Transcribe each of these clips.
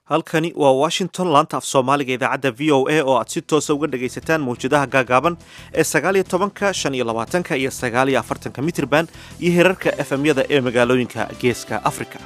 halkani waa washington laanta af soomaaliga idaacadda v o a oo aad si toosa uga dhagaysataan mawjadaha gaagaaban ee sagaaliyo tobanka shan iyo labaatanka iyo sagaaliyo afartanka mitirban iyo herarka efemyada ee magaalooyinka geeska afrika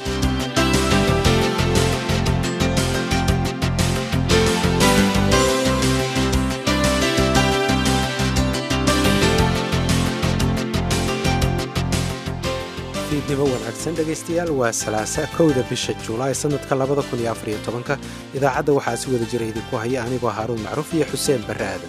fiidnimo wanaagsan dhegaystayaal waa salaasa kowda bisha julaay sannadka labada kun iyo afariyo tobanka idaacadda waxaa si wada jira idinku haya anigoo haaruun macruuf iyo xuseen barre aadan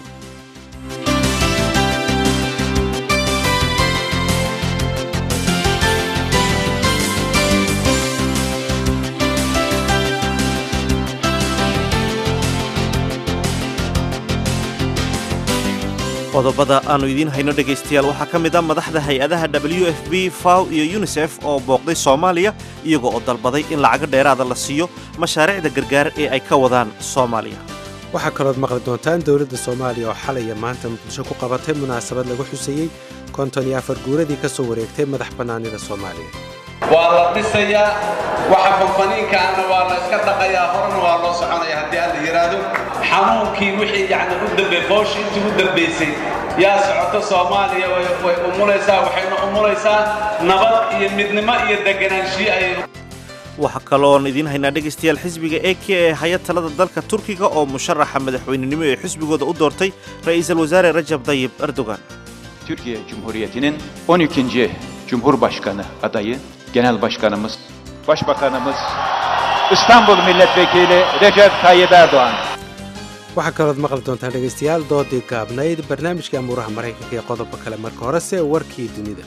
qodobada aannu idiin hayno dhegaystayaal waxaa ka mid a madaxda hay-adaha w f b faw iyo yunisef oo booqday soomaaliya iyaga oo dalbaday in lacago dheeraada la siiyo mashaariicda gargaar ee ay ka wadaan soomaaliya waxaa kalood maqli doontaan dowladda soomaaliya oo xalaya maanta muqdisho ku qabatay munaasabad lagu xuseeyey konton iyo afar guuradii ka soo wareegtay madax bannaanida soomaaliya waa la dhisayaa waxa fanfaniinkaana waa la iska dhaqayaa horena waa loo soconaya haddii aan la yidhaahdo xanuunkii wixii yacni u dambe fooshii intii u dambaysay yaa socoto soomaaliya way umulaysaa waxayna umulaysaa nabad iyo midnimo iyo deganaanshiyo ayay waxaa kaloon idiin haynaa dhegaystayaal xisbiga e k ee haya talada dalka turkiga oo musharaxa madaxweynenimo ee xisbigooda u doortay ra'iisul wasaare rajab dayib erdogan Türkiye Cumhuriyeti'nin 12. Cumhurbaşkanı adayı Genel Başkanımız, Başbakanımız, İstanbul Milletvekili Recep Tayyip Erdoğan. waxaa kalood maqli doontaan dhegaystayaal doodii gaabnayd barnaamijka amuuraha maraykanka ee qodobo kale marka horese warkii dunida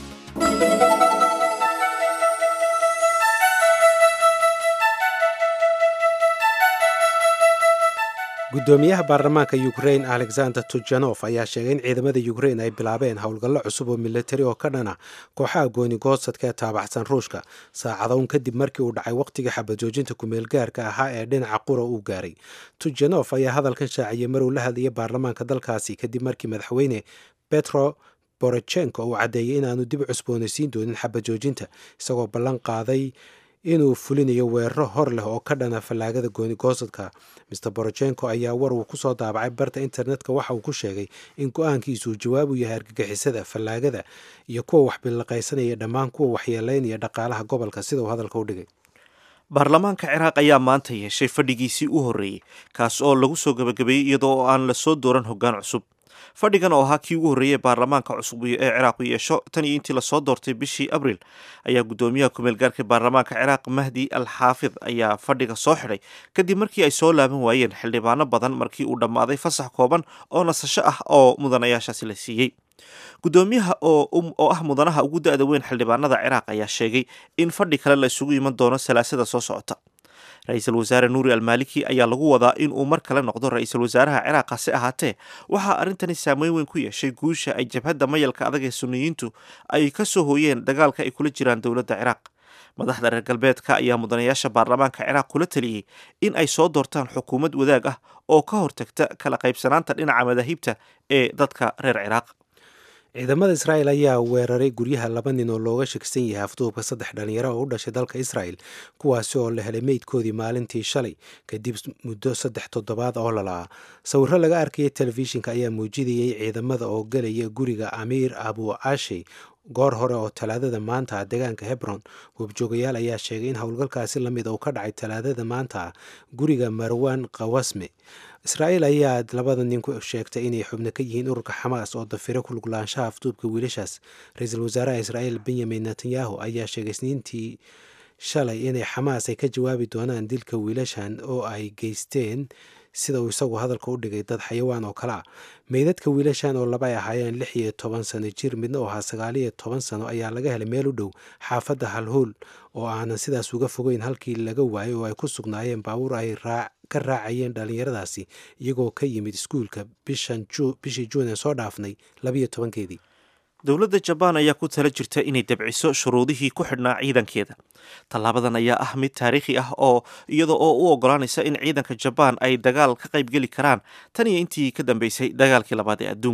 guddoomiyaha baarlamaanka ukrain alexander tujanof ayaa sheegay in ciidamada ukrain ay bilaabeen howlgallo cusub oo milatari oo ka dhana kooxaha goonigoodsadka ee taabacsan ruushka saacadown kadib markii uu dhacay wakhtigii xabajoojinta kumeelgaarka ahaa ee dhinaca qura uu gaaray tujanof ayaa hadalkan shaaciyey maruu la hadlayay baarlamaanka dalkaasi kadib markii madaxweyne betro borochenko uu caddeeyey inaanu dib cusboonaysiin doonin xabajoojinta isagoo ballan qaaday inuu fulinayo weeraro hor leh oo ka dhana fallaagada goonigoosadka mr borochenko ayaa war uu kusoo daabacay barta internetka waxa uu ku sheegay in go-aankiisu uu jawaab u yahay argagixisada fallaagada iyo kuwa waxbilaqaysanaya dhammaan kuwa waxyeeleynaya dhaqaalaha gobolka sida uu hadalka u dhigay baarlamaanka ciraaq ayaa maanta yeeshay fadhigiisii u horreeyey kaas oo lagu soo gebagabeeyey iyadoo oo aan lasoo dooran hoggaan cusub fadhigan oo ahaa kii ugu horreeyey baarlamaanka cusub ee ciraaq u yeesho tan iyo intii lasoo doortay bishii abril ayaa guddoomiyaha kumeelgaarka baarlamaanka ciraaq mahdi al xaafid ayaa fadhiga soo xidhay kadib markii ay soo laaban waayeen xildhibaano badan markii uu dhammaaday fasax kooban oo nasasho ah oo mudanayaashaasi la siiyey guddoomiyaha oo ah mudanaha ugu da-da weyn xildhibaanada ciraaq ayaa sheegay in fadhi kale la isugu iman doono salaasada soo socota ra-iisul wasaare nuuri almaaliki ayaa lagu wadaa in uu mar kale noqdo ra-iisul wasaaraha ciraaq hase ahaatee waxaa arrintani saameyn weyn ku yeeshay guusha ay jabhadda mayalka adag ee suniyiintu ay ka soo hooyeen dagaalka ay kula jiraan dowladda ciraaq madaxda reer galbeedka ayaa mudanayaasha baarlamaanka ciraaq kula taliyey in ay soo doortaan xukuumad wadaag ah oo ka hortagta kala qaybsanaanta dhinaca madaahibta ee dadka reer ciraaq ciidamada israa'el ayaa weeraray guryaha laba nin oo looga shakisan yahay afduubka saddex dhalinyaro oo u dhashay dalka israa'el kuwaasi oo la helay meydkoodii maalintii shalay kadib muddo saddex toddobaad oo lalaa sawirro laga arkayay telefishinka ayaa muujinayay ciidamada oo gelaya guriga amiir abu cashe goor hore oo talaadada maanta ah deegaanka hebron goobjoogayaal ayaa sheegay in howlgalkaasi lamid uu ka dhacay talaadada maanta ah guriga marwan kawasme israa'iil ayaa labada nin ku sheegtay inay xubno ka yihiin ururka xamaas oo dafiro ku luglaanshaha afduubka wiilashaas ra-iisul wasaaraha israa'iil benyamin netanyahu ayaa sheegay isniintii shalay inay xamaas ay ka jawaabi doonaan dilka wiilashan oo ay geysteen sida uu isagu hadalka u dhigay dad xayawaan oo kale ah meydadka wiilashan oo laba ay ahaayeen lix iyo toban sano jir midna oo ahaa sagaal iyo toban sano ayaa laga helay meel u dhow xaafadda halhool oo aanan sidaas uga fogeyn halkii laga waayay oo ay ku sugnaayeen baabuur ay ka raacayeen dhallinyaradaasi iyagoo ka yimid iskuulka bishii juun ee soo dhaafnay labiyo tobankeedii dowladda jabaan ayaa ku tala jirta inay dabciso shuruudihii ku xidhnaa ciidankeeda tallaabadan ayaa ah mid taariikhi ah oo iyada oo u ogolaanaysa in ciidanka jabaan ay dagaal ka qaybgeli karaan tan iyo intii ka dambeysay dagaalkii labaad ee adduunka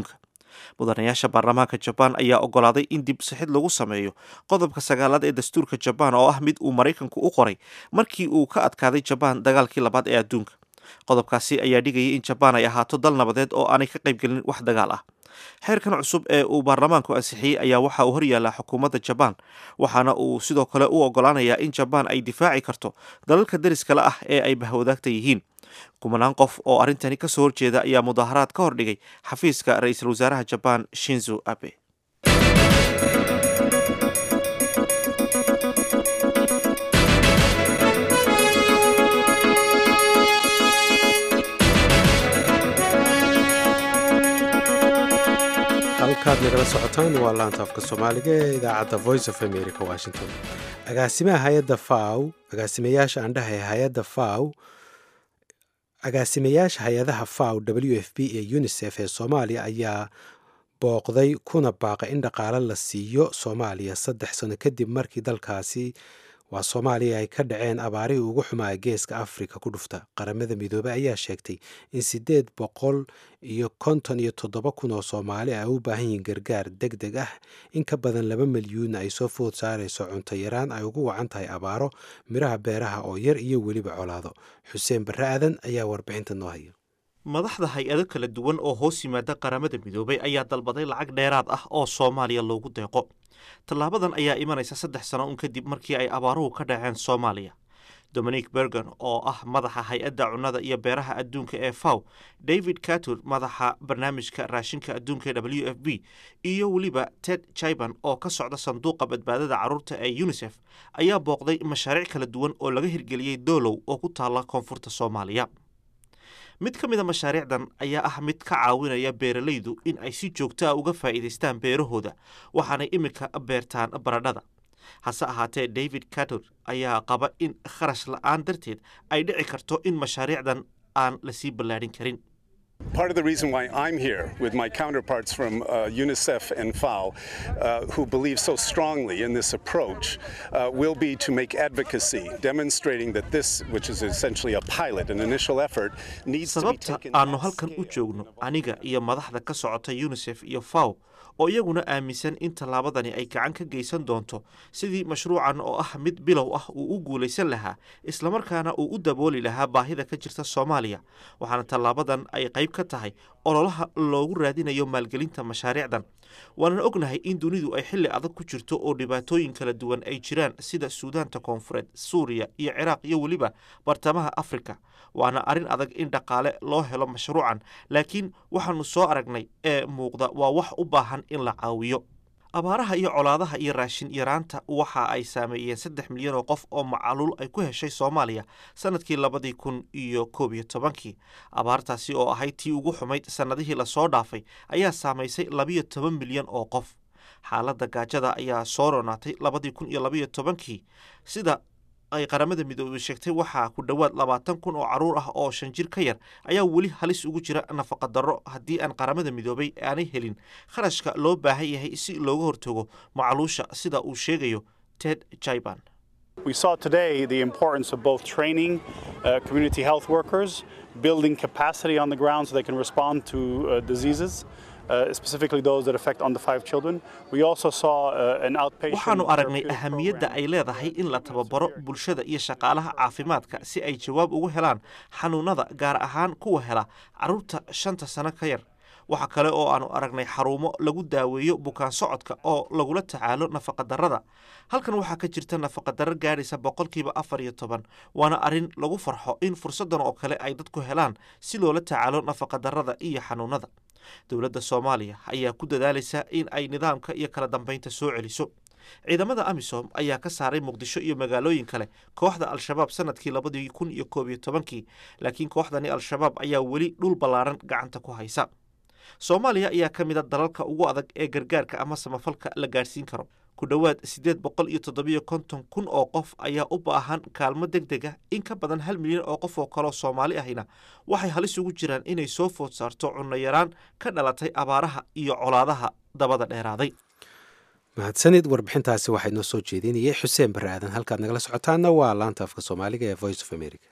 mudanayaasha baarlamaanka jabaan ayaa ogolaaday in dib sixid lagu sameeyo qodobka sagaalaad ee dastuurka jabaan oo ah mid uu maraykanku u qoray markii uu ka adkaaday jabaan dagaalkii labaad ee adduunka qodobkaasi ayaa dhigayay in jabaan ay ahaato dal nabadeed oo aanay ka qaybgelin wax dagaal ah xeerkan cusub ee uu baarlamaanku ansixiyey ayaa waxa uu horyaallaa xukuumadda jabaan waxaana uu sidoo kale u ogolaanayaa in jabaan ay difaaci karto dalalka deriskale ah ee ay bahwadaagta yihiin kumanaan qof oo arrintani ka soo horjeeda ayaa mudaaharaad ka hordhigay xafiiska ra-iisul wasaaraha jabaan shinzo abe halkaad nagala socotaan waa laanta afka soomaaliga ee idaacadda voice of america washington agaasimaha hay-adda faw agaasimayaasha andhaha ee hay-adda faw agaasimayaasha hay-adaha faw w f b ee unisef ee soomaaliya ayaa booqday kuna baaqay in dhaqaale la siiyo soomaaliya saddex sano kadib markii dalkaasi waa soomaaliya ay ka dhaceen abaarihii ugu xumaa geeska afrika ku dhufta qaramada midoobey ayaa sheegtay in siddeed boqol iyo konton iyo toddoba kun oo soomaali ay u baahan yihiin gargaar deg deg ah in ka badan laba milyuun ay soo food saarayso cunto yaraan ay ugu wacan tahay abaaro midhaha beeraha oo yar iyo weliba colaado xuseen barre aadan ayaa warbixinta noo haya madaxda hay-ado kala duwan oo hoos yimaada qaramada midoobay ayaa dalbaday lacag dheeraad ah oo soomaaliya loogu deeqo tallaabadan ayaa imanaysa saddex sano un kadib markii ay abaaruhu ka dhaceen soomaaliya dominic bergen oo ah madaxa hay-adda cunnada iyo beeraha adduunka ee faw david catur madaxa barnaamijka raashinka adduunka ee w f b iyo weliba ted jiban oo ka socda sanduuqa badbaadada carruurta ee unisef ayaa booqday mashaariic kala duwan oo laga hirgeliyey doolow oo ku taalla koonfurta soomaaliya mid ka mid a mashaariicdan ayaa ah mid ka caawinaya beeralaydu in ay si joogto ah uga faa'iidaystaan beerahooda waxaanay iminka beertaan baradhada hase ahaatee david cator ayaa qaba in kharash la-aan darteed ay dhici karto in mashaariicdan aan lasii ballaadhin karin Part of the reason why I'm here with my counterparts from uh, UNICEF and FAO, uh, who believe so strongly in this approach, uh, will be to make advocacy, demonstrating that this, which is essentially a pilot, an initial effort, needs to be sababta taken aanu at halkan u scale. joogno aniga iyo madaxda ka socota unisef iyo faw oo iyaguna aaminsan in tallaabadani ay gacan ka geysan doonto sidii mashruucan oo ah mid bilow ah uu u guulaysan lahaa islamarkaana uu u dabooli lahaa baahida ka jirta soomaaliya waxaana tallaabadan ay qayb ka tahay ololaha loogu raadinayo maalgelinta mashaariicdan waanan ognahay in dunidu ay xilli adag ku jirto oo dhibaatooyin kala duwan ay jiraan sida suudaanta koonfureed suuriya iyo ciraaq iyo weliba bartamaha afrika waana arrin adag in dhaqaale loo helo mashruucan laakiin waxaanu soo aragnay ee muuqda waa wax u baahan in la caawiyo abaaraha iyo colaadaha iyo raashin yaraanta waxa ay saameeyeen saddex milyan oo qof oo macaluul ay ku heshay soomaaliya sanadkii labadii kun iyo koob iyo tobankii abaartaasi oo ahayd tii ugu xumayd sannadihii lasoo dhaafay ayaa saamaysay labiyo toban milyan oo qof xaaladda gaajada ayaa soo ronaatay labadii kun iyo labiyo tobankii sida ay qaramada midoobey sheegtay waxaa ku dhowaad labaatan kun oo carruur ah oo shan jir ka yar ayaa weli halis ugu jira nafaqa darro haddii aan qaramada midoobay aanay helin kharashka loo baahan yahay si looga hortago macaluusha sida uu sheegayo ted jiban We saw today the importance of both training uh, community health workers, building capacity on the ground so they can respond to uh, diseases, uh, specifically those that affect under five children. We also saw uh, an outpatient. waxaanu aragnay therapeutic ahamiyadda program. ay leedahay in la tababaro bulshada iyo shaqaalaha caafimaadka si ay jawaab ugu helaan xanuunada gaar ahaan kuwa hela carruurta shanta sano ka yar waxa kale oo aanu aragnay xarumo lagu daaweeyo bukaan socodka oo lagula tacaalo nafaqadarrada halkan waxaa ka jirta nafaqadarro gaadhaysa boqolkiiba afar iyo toban waana arrin lagu farxo in fursaddan oo kale ay dadku helaan si loola tacaalo nafaqadarrada iyo xanuunada dowladda soomaaliya ayaa ku dadaalaysa in ay nidaamka iyo kala dambaynta soo celiso ciidamada amisom ayaa ka saaray muqdisho iyo magaalooyin kale kooxda al-shabaab sanadkii labadii kun iyo koob iyo tobankii laakiin kooxdani al-shabaab ayaa weli dhul ballaaran gacanta ku haysa soomaaliya ayaa ka mid a dalalka ugu adag ee gargaarka ama samafalka la gaadhsiin karo ku dhowaad siddeed boqol iyo toddobiyo konton kun oo qof ayaa u baahan kaalmo deg deg ah in ka badan hal milyan oo qof oo kaleo soomaali ahina waxay halis ugu jiraan inay soo food saarto cunno yaraan ka dhalatay abaaraha iyo colaadaha dabada dheeraaday mahadsanid warbixintaasi waxaa inoo soo jeedinayay xuseen barre aadan halkaad nagala socotaana waa laanta afka soomaaliga ee voice of america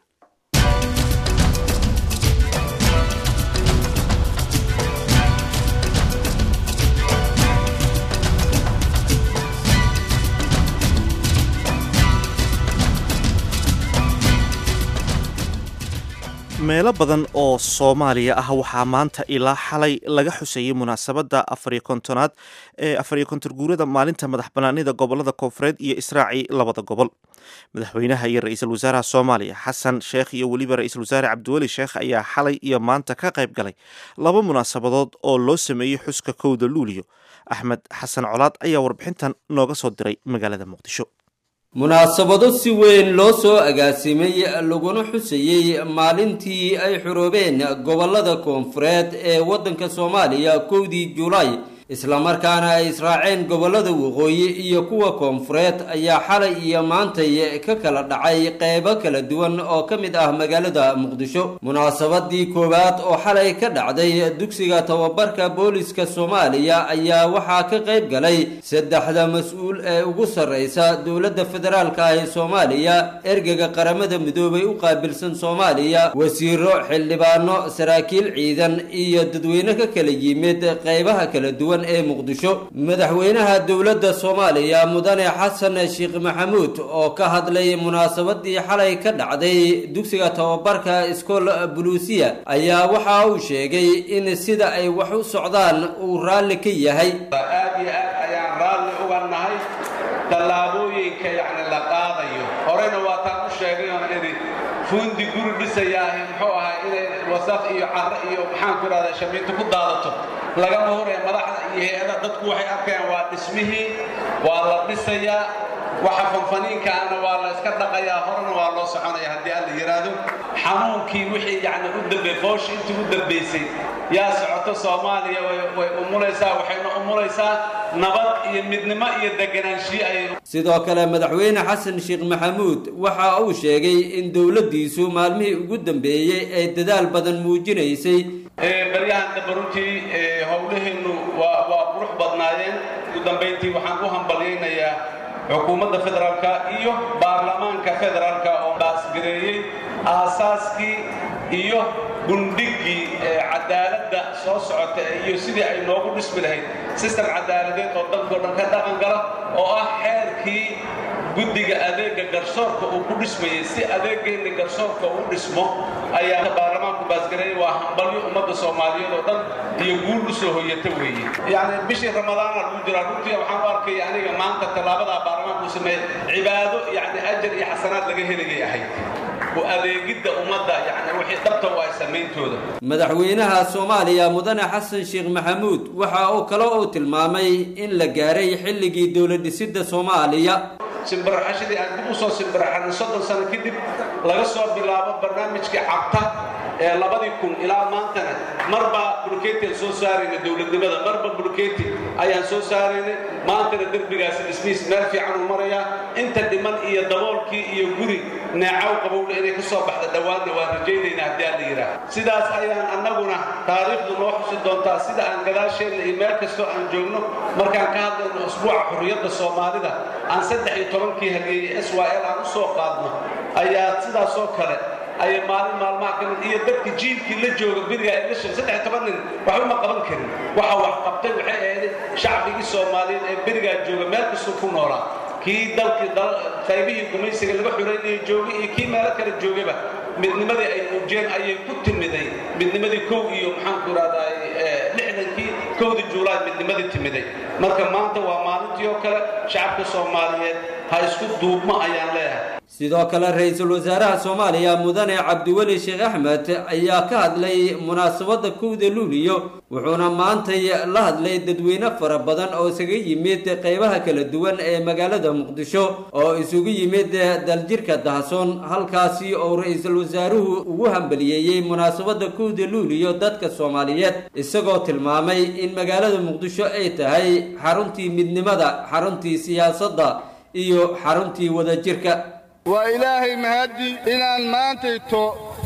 meelo badan oo soomaaliya ah waxaa maanta ilaa xalay laga xusayey munaasabadda afariyo kontonaad ee afariyo konton guurada maalinta madax banaanida gobolada koonfureed iyo israaci labada gobol madaxweynaha iyo ra-iisul wasaaraha soomaaliya xasan sheekh iyo weliba ra-iisul wasaare cabdiweli sheekh ayaa xalay iyo maanta ka qayb galay laba munaasabadood oo loo sameeyey xuska kowda luuliyo axmed xasan colaad ayaa warbixintan nooga soo diray magaalada muqdisho munaasabado si weyn loo soo agaasimay laguna xusayey maalintii ay xuroobeen gobolada koonfureed ee waddanka soomaaliya kowdii julaay islamarkaana ay israaceen gobolada waqooyi iyo kuwa koonfureed ayaa xalay iyo maantay ka kala dhacay qeybo kala duwan oo ka mid ah magaalada muqdisho munaasabadii koowaad oo xalay ka dhacday dugsiga tababarka booliska soomaaliya ayaa waxaa ka qayb galay saddexda mas-uul ee ugu sarreysa dowladda federaalka ah ee soomaaliya ergega qaramada midoobay u qaabilsan soomaaliya wasiiro xildhibaano saraakiil ciidan iyo dadweyne ka kala yimid qeybaha kala duwan ee muqdisho madaxweynaha dowladda soomaaliya mudane xasan sheekh maxamuud oo ka hadlay munaasabadii xalay ka dhacday dugsiga tababarka iskool buluusiya ayaa waxa uu sheegay in sida ay wax u socdaan uu raalli ka yahay aad iyo aad ayaan raalli uga nahay tallaabooyinka yacni la qaadayo horena waa taan u sheegay oon idhi fuundi guri dhisayaahi muxuu ahaa inay wasaq iyo carro iyo maxaan ku idhahdaa shamiinto ku daadato lagama horaya madaxda iyo hay-ada dadku waxay arkayaan waa dhismihii waa la dhisayaa waxa fanfaniinkaana waa la iska dhaqayaa horena waa loo soconaya haddii alla yidhaahdo xanuunkii wixii yacni u dambe fooshi intii u dambaysay yaa socoto soomaaliya way umulaysaa waxayna umulaysaa nabad iyo midnimo iyo deganaanshiyo ayay sidoo kale madaxweyne xasan sheekh maxamuud waxa uu sheegay in dowladdiisu maalmihii ugu dambeeyey ay dadaal badan muujinaysay baryahan dambe runtii howlaheennu waa waa qurux badnaayeen ugu dambayntii waxaan u hambalyaynayaa xukuumadda federaalka iyo baarlamaanka federaalka oo baasgareeyey aasaaskii iyo gundhiggii cadaaladda soo socota iyo sidii ay noogu dhismi lahayd sistem cadaaladeed oo dalkao dhan ka dhaqan gala oo ah xeerkii guddiga adeega garsoorka uu ku dhismayey si adeegeenna garsoorka uu dhismo ayaa baarlamaanku baasgareeyey waa hambalyo ummadda soomaaliyeed oo dhan iyo guul u soo hoyata weeye yacni bishii ramadaana lagu jiraa runtii waxaan u arkaya aniga maanta tallaabadaa baarlamaanku uu sameeyey cibaado yacni ajar iyo xasanaad laga helayay ahayd adeegidda ummadda yani wixii dhabta waa samayntooda madaxweynaha soomaaliya mudane xasan sheekh maxamuud waxa uu kale uu tilmaamay in la gaaray xilligii dowladdhisidda soomaaliya simbiraxashadii aan dib u soo simbiraxanay soddon sano kadib laga soo bilaabo barnaamijkii cabta ee labadii kun ilaa maantana marba bulkeetiaan soo saaraynay dowladnimada marba bulkeeti ayaan soo saaraynay maantana derbigaasi dhismihiis meel fiican uu marayaa inta dhiman iyo daboolkii iyo guri neecaw qabowle inay ka soo baxda dhowaanna waan rajaynaynaa haddii aan la yidhaah sidaas ayaan annaguna taariikhdu noo xusi doontaa sida aan gadaasheenna iyo meel kastoo aan joogno markaan ka hadlayno usbuuca xurriyadda soomaalida aan saddex iyo tobankii halgeeyey s y l aan u soo qaadno ayaa sidaasoo kale ayay maalin maalmaha ka mid iyo dadka jiilkii la jooga beriga ay la sheeg saddex toban nin waxba ma qaban karin waxa wax qabtay waxay ahayd shacbigii soomaaliyeed ee berigaa jooga meel kastuu ku noolaa kii dalkii qaybihii gumaysiga laga xoreynayay joogay iyo kii meelo kale joogaba midnimadii ay muujeen ayay ku timiday midnimadii kow iyo maxaanku idhahdaa lixdankii kowda juulaay midnimadii timiday marka maanta waa maalintii oo kale shacabka soomaaliyeed ha isku duubmo ayaan leeyahay sidoo kale ra-iisul wasaaraha soomaaliya mudane cabdiweli sheekh axmed ayaa ka hadlay munaasabadda kowda luuliyo wuxuuna maantay la hadlay dadweyne fara badan oo isaga yimid qeybaha kala duwan ee magaalada muqdisho oo isugu yimid daljirka dahsoon halkaasi oo ra-iisul wasaaruhu ugu hambaliyeeyey munaasabadda kowda luuliyo dadka soomaaliyeed isagoo tilmaamay in magaalada muqdisho ay tahay xaruntii midnimada xaruntii siyaasadda iyo xaruntii wadajirka waa ilaahay mahaddi inaan maantayto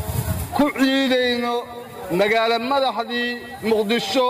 ku ciidayno magaalo madaxdii muqdisho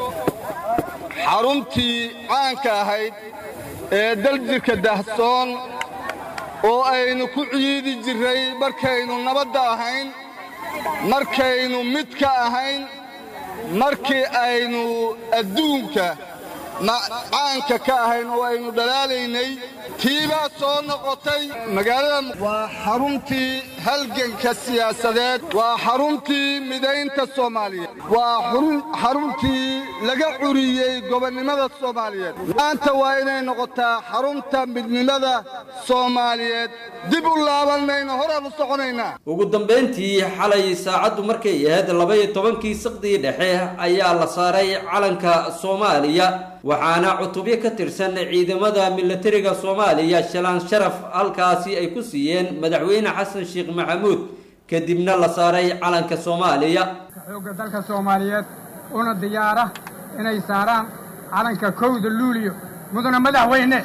xaruntii caanka ahayd ee daljirka dahsoon oo aynu ku ciidi jirray markaynu nabadda ahayn markaynu midka ahayn markii aynu adduunka caanka ka ahayn oo aynu dhalaalaynay tiibaa soo noqotay magaalada waa xaruntii halganka siyaasadeed waa xaruntii midaynta soomaaliyeed waa xaruntii laga curiyey gobonnimada soomaaliyeed maanta waa inay noqotaa xarunta midnimada soomaaliyeed dib u laabanmayno horaan u soconaynaa ugu dambayntii xalay saacaddu markay ahayd laba-iyo tobankii saqdii dhexe ayaa la saaray calanka soomaaliya waxaana cutubyo ka tirsan ciidamada milatariga soomaaliya shalaan sharaf halkaasi ay ku siiyeen madaxweyne xasan sheekh maxamuud kadibna la saaray calanka soomaaliya xoogga dalka soomaaliyeed una diyaara inay saaraan calanka kowda luuliyo mudana madaxweyne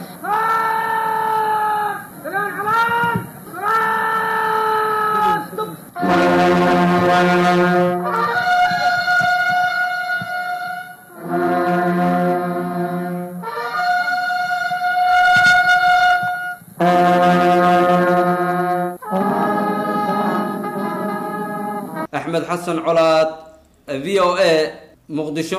axmed xasan colaad v o a muqdisho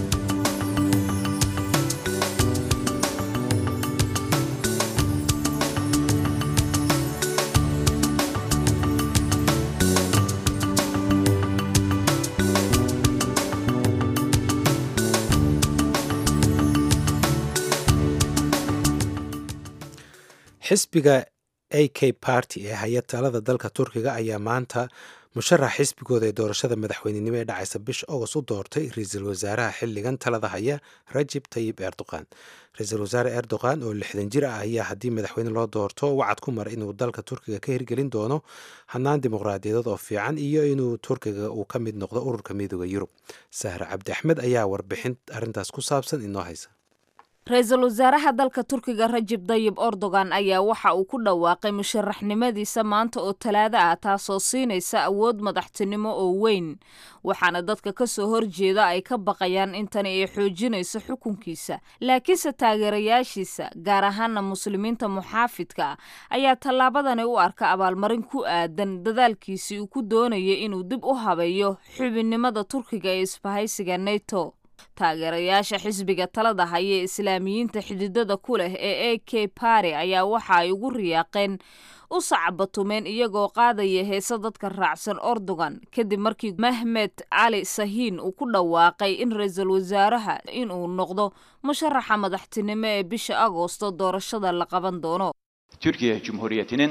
xisbiga a k party ee haya talada dalka turkiga ayaa maanta musharax xisbigooda ee doorashada madaxweynenimo ee dhacaysa bisha agost u doortay ra-iisul wasaaraha xilligan talada haya rajib tayib erdogan ra-iisul wasaare erdogan oo lixdan jir ah ayaa haddii madaxweyne loo doorto wacad ku mara inuu dalka turkiga ka hirgelin doono hanaan dimuqraadiyadeed oo fiican iyo inuu turkiga uu ka mid noqdo ururka midooda yurub sahre cabdi axmed ayaa warbixin arrintaas ku saabsan inoo haysa ra-iisul wasaaraha dalka turkiga rajib dayib erdogan ayaa waxa uu ku dhawaaqay musharaxnimadiisa maanta oo talaado ah taasoo siinaysa awood madaxtinimo oo weyn waxaana dadka ka soo horjeeda ay ka baqayaan in tani ay xoojinayso xukunkiisa laakiinse taageerayaashiisa gaar ahaana muslimiinta muxaafidka ah ayaa tallaabadani u arka abaalmarin ku aadan dadaalkiisii uu ku doonayay inuu dib u habeeyo xubinnimada turkiga ee isbahaysiga neto taageerayaasha xisbiga talada haya ee islaamiyiinta xididada ku leh ee a k bari ayaa waxa ay ugu riyaaqeen u sacbatumeen iyagoo qaadaya heese dadka raacsan erdogan kadib markii mahmed cali sahiin uu ku dhawaaqay in ra-iisul wasaaraha inuu noqdo musharaxa madaxtinimo ee bisha agoosto doorashada la qaban doono Türkiye Cumhuriyeti'nin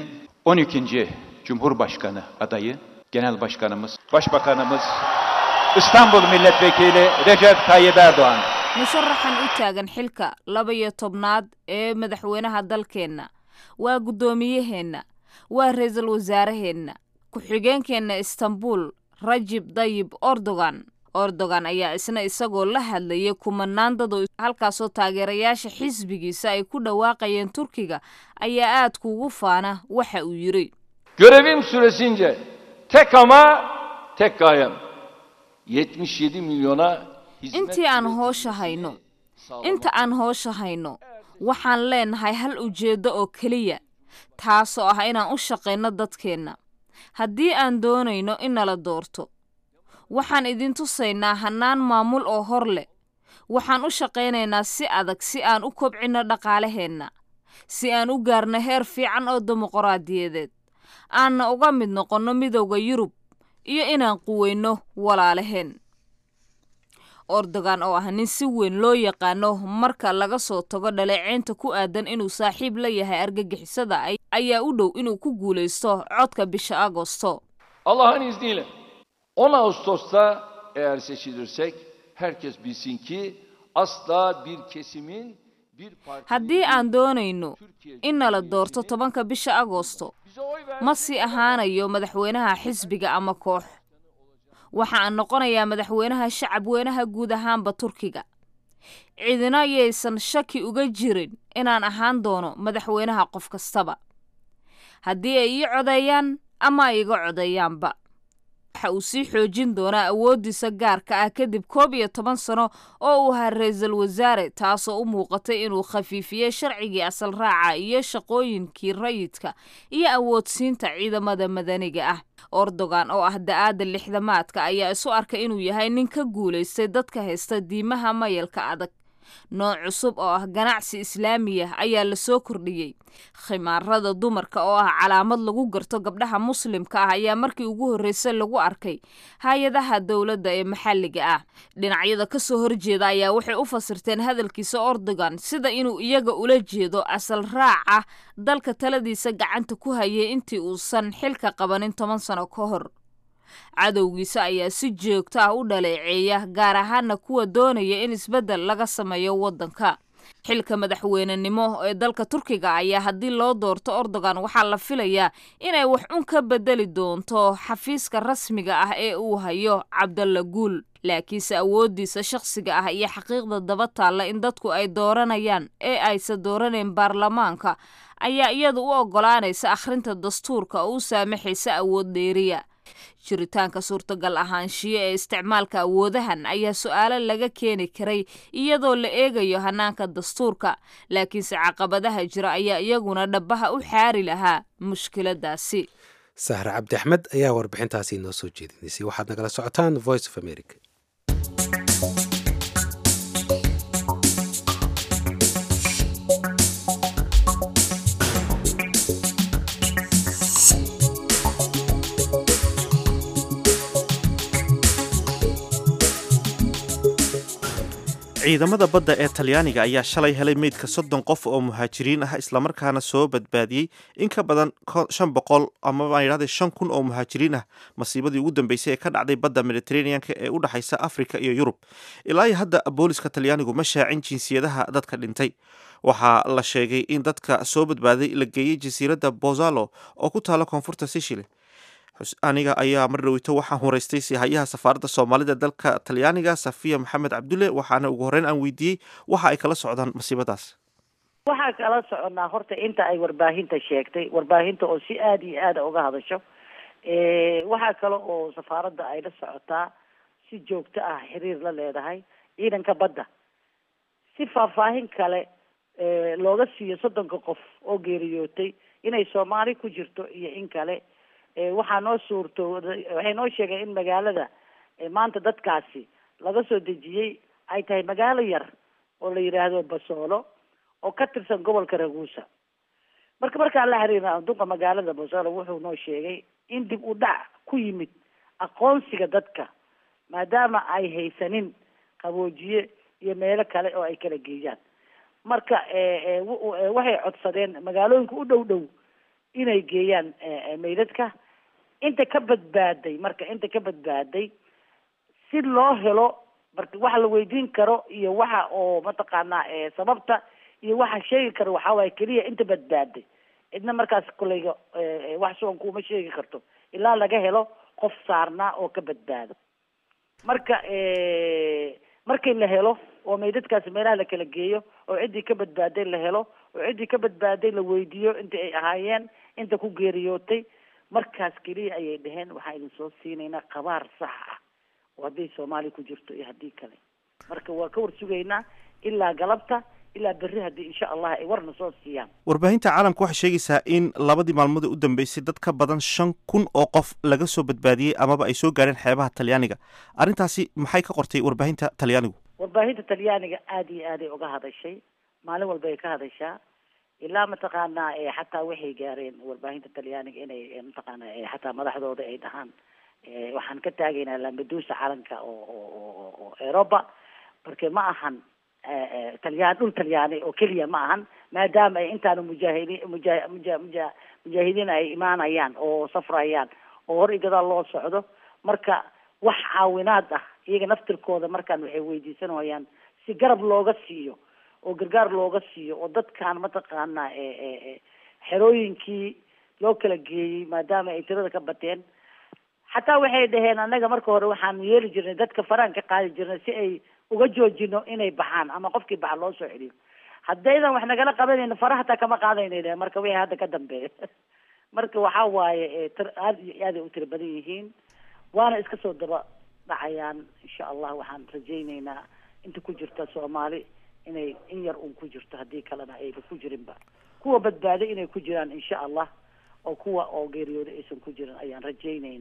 12. Cumhurbaşkanı adayı, Genel Başkanımız, Başbakanımız, İstanbul Milletvekili Recep Tayyip Erdoğan. musharaxan u taagan xilka laba iyo tobnaad ee madaxweynaha dalkeenna waa guddoomiyaheenna waa ra-iisul wasaaraheenna ku-xigeenkeenna istanbul rajib dayib erdogan erdogan ayaa isna isagoo la hadlayay kumanaan dad oo halkaasoo taageerayaasha xisbigiisa ay ku dhawaaqayeen turkiga ayaa aad kuugu faana waxa uu yidhi Görevim süresince tek ama tek gayem 77 milyona hizmet intii aan hoosha hayno inta aan hoosha hayno waxaan leenahay hal ujeeddo oo keliya taasoo ah inaan u shaqayno dadkeenna haddii aan doonayno in nala doorto waxaan idin tusaynaa hannaan maamul oo hor leh waxaan u shaqaynaynaa si adag si aan u kobcinno dhaqaalaheenna si aan u gaarno heer fiican oo dimuqraadiyadeed aanna uga mid noqonno midowda yurub iyo inaan quweyno walaalaheen erdogan oo ah nin si weyn loo yaqaano marka laga soo tago dhaleeceynta ku aadan inuu saaxiib la yahay argagixisada ayaa u dhow inuu ku guulaysto codka bisha agosto Allah'ın izniyle 10 Ağustos'ta eğer seçilirsek herkes bilsin ki asla bir kesimin bir parti haddii aan doonayno in nala doorto tobanka bisha agosto ma sii ahaanayo madaxweynaha xisbiga ama koox waxa aan noqonayaa madaxweynaha shacab weynaha guud ahaanba turkiga cidina yaysan shaki uga jirin inaan ahaan doono madaxweynaha qof kastaba haddii ay ii codeeyaan ama ay iga codeeyaanba waxa uu sii xoojin doonaa awooddiisa gaarka ah kadib koob iyo toban sano oo uu ahaa ra-iisul wasaare taasoo u muuqatay inuu khafiifiyey sharcigii asal raaca iyo shaqooyinkii rayidka iyo awoodsiinta ciidamada madaniga ah erdogan oo ah da-aada lixdamaadka ayaa isu arkay inuu yahay nin ka guulaystay dadka haysta diimaha mayalka adag nooc cusub oo ah ganacsi islaamiya ayaa lasoo kordhiyey khimaarada dumarka oo ah calaamad lagu garto gabdhaha muslimka ah ayaa markii ugu horreysay lagu arkay hay-adaha dowladda ee maxalliga ah dhinacyada kasoo horjeeda ayaa waxay u fasirteen hadalkiisa ordogan sida inuu iyaga ula jeedo asal raaca dalka taladiisa gacanta ku hayay intii uusan xilka qabanin toban sano ka hor cadowgiisa ayaa si joogto ah u dhaleeceeya gaar ahaana kuwa doonaya in isbeddel laga sameeyo waddanka xilka madaxweynenimo ee dalka turkiga ayaa haddii loo doorto ordogan waxaa la filayaa inay wax un ka bedeli doonto xafiiska rasmiga ah ee uu hayo cabdalla guul laakiinse awooddiisa shakhsiga ah iyo xaqiiqda daba taalla in dadku ay dooranayaan ee aysa dooranayn baarlamaanka ayaa iyadu u oggolaanaysa akhrinta dastuurka oo u saamaxaysa awood dheeriya jiritaanka suurtagal ahaanshiyo ee isticmaalka awoodahan ayaa su-aalo laga keeni karay iyadoo la eegayo hanaanka dastuurka laakiinse caqabadaha jira ayaa iyaguna dhabaha u xaari lahaa mushkiladaasi sahre cabdi axmed ayaa warbixintaasi inoo soo jeedinaysay waxaad nagala socotaan voice of america ciidamada badda ee talyaaniga ayaa shalay helay meydka soddon qof oo muhaajiriin ah islamarkaana soo badbaadiyey in ka badan shan boqol amaba yidhahde shan kun oo muhaajiriin ah masiibadii ugu dambeysay ee ka dhacday badda mediteraneanka ee u dhexaysa afrika iyo yurub ilaa iyo hadda booliska talyaanigu ma shaacin jinsiyadaha dadka dhintay waxaa la sheegay in dadka soo badbaaday la geeyey jasiiradda bozalo oo ku taala koonfurta sicily aniga ayaa mar dhaweyto waxaan horeystay sihayaha safaaradda soomaalida dalka talyaaniga safiya maxamed cabdulle waxaana ugu horreyn aan weydiiyey waxa ay kala socdaan masiibadaas waxaa kala soconaa horta inta ay warbaahinta sheegtay warbaahinta oo si aada iyo aada uga hadasho waxaa kale oo safaaradda ay la socotaa si joogto ah xiriir la leedahay ciidanka badda si faahfaahin kale looga siiyo soddonka qof oo geeriyootay inay soomaali ku jirto iyo in kale waxaa noo suurto waxay noo sheegeen in magaalada maanta dadkaasi laga soo dejiyey ay tahay magaalo yar oo la yidhaahdo basoolo oo ka tirsan gobolka raguusa marka markaan la xiriirna adduunka magaalada basoolo wuxuu noo sheegay in dib u dhac ku yimid aqoonsiga dadka maadaama ay haysanin qaboojiye iyo meelo kale oo ay kala geeyaan marka waxay codsadeen magaalooyinka u dhow dhow inay geeyaan meydadka inta ka badbaaday marka inta ka badbaaday si loo helo marka waxa la weydiin karo iyo waxa oo mataqaanaa sababta iyo waxa sheegi karo waxaa waaye keliya inta badbaaday cidna markaas koleyga wax sugan kuuma sheegi karto ilaa laga helo qof saarnaa oo ka badbaado marka markii la helo oo meydadkaasi meelaha la kala geeyo oo ciddii ka badbaaday la helo oo ciddii ka badbaaday la weydiiyo inta ay ahaayeen inta ku geeriyootay markaas keliya ayay dhaheen waxaa idin soo siinaynaa qabaar sax ah oo hadday soomaaliya ku jirto iyo haddii kale marka waa ka war sugaynaa ilaa galabta ilaa berri haddii insha allah ay warna soo siiyaan warbaahinta caalamka waxay sheegaysaa in labadii maalmood ee u dambeysay dad ka badan shan kun oo qof laga soo badbaadiyey amaba ay soo gaareen xeebaha talyaaniga arrintaasi maxay ka qortay warbaahinta talyaanigu warbaahinta talyaaniga aada iyo aaday uga hadashay maalin walba ay ka hadashaa ilaa mataqaanaa xataa waxay gaareen warbaahinta talyaaniga inay mataqaana xataa madaxdooda ay dhahaan waxaan ka taagaynaa lambadusa calanka oo oo oo eroba marka ma ahan talyaan dhul talyaani oo keliya ma ahan maadaama ay intaanu mujaahidiin muja muja muja mujaahidiin ay imaanayaan oo safrayaan oo hor igadaal loo socdo marka wax caawinaad ah iyaga naftirkooda markaan waxay weydiisanayaan si garab looga siiyo oo gargaar looga siiyo oo dadkaan mataqaanaa xerooyinkii loo kala geeyey maadaama ay tirada ka bateen xataa waxay dhaheen annaga marka hore waxaanu yeeli jirnay dadka faraan ka qaadi jirnay si ay uga joojino inay baxaan ama qofkii baxa loo soo celiyo haddaydan wax nagala qabanayno fara hataa kama qaadayna dhaheen marka wixii hadda ka dambeeya marka waxaa waaye tir aada iyo aaday u tiro badan yihiin waana iska soo daba dhacayaan insha allah waxaan rajaynaynaa inta ku jirta soomaali inay in yar uun ku jirto haddii kalena ayba ku jirinba kuwa badbaaday inay ku jiraan insha allah oo kuwa oo geeriyooda aysan ku jirin ayaan rajaynaynaa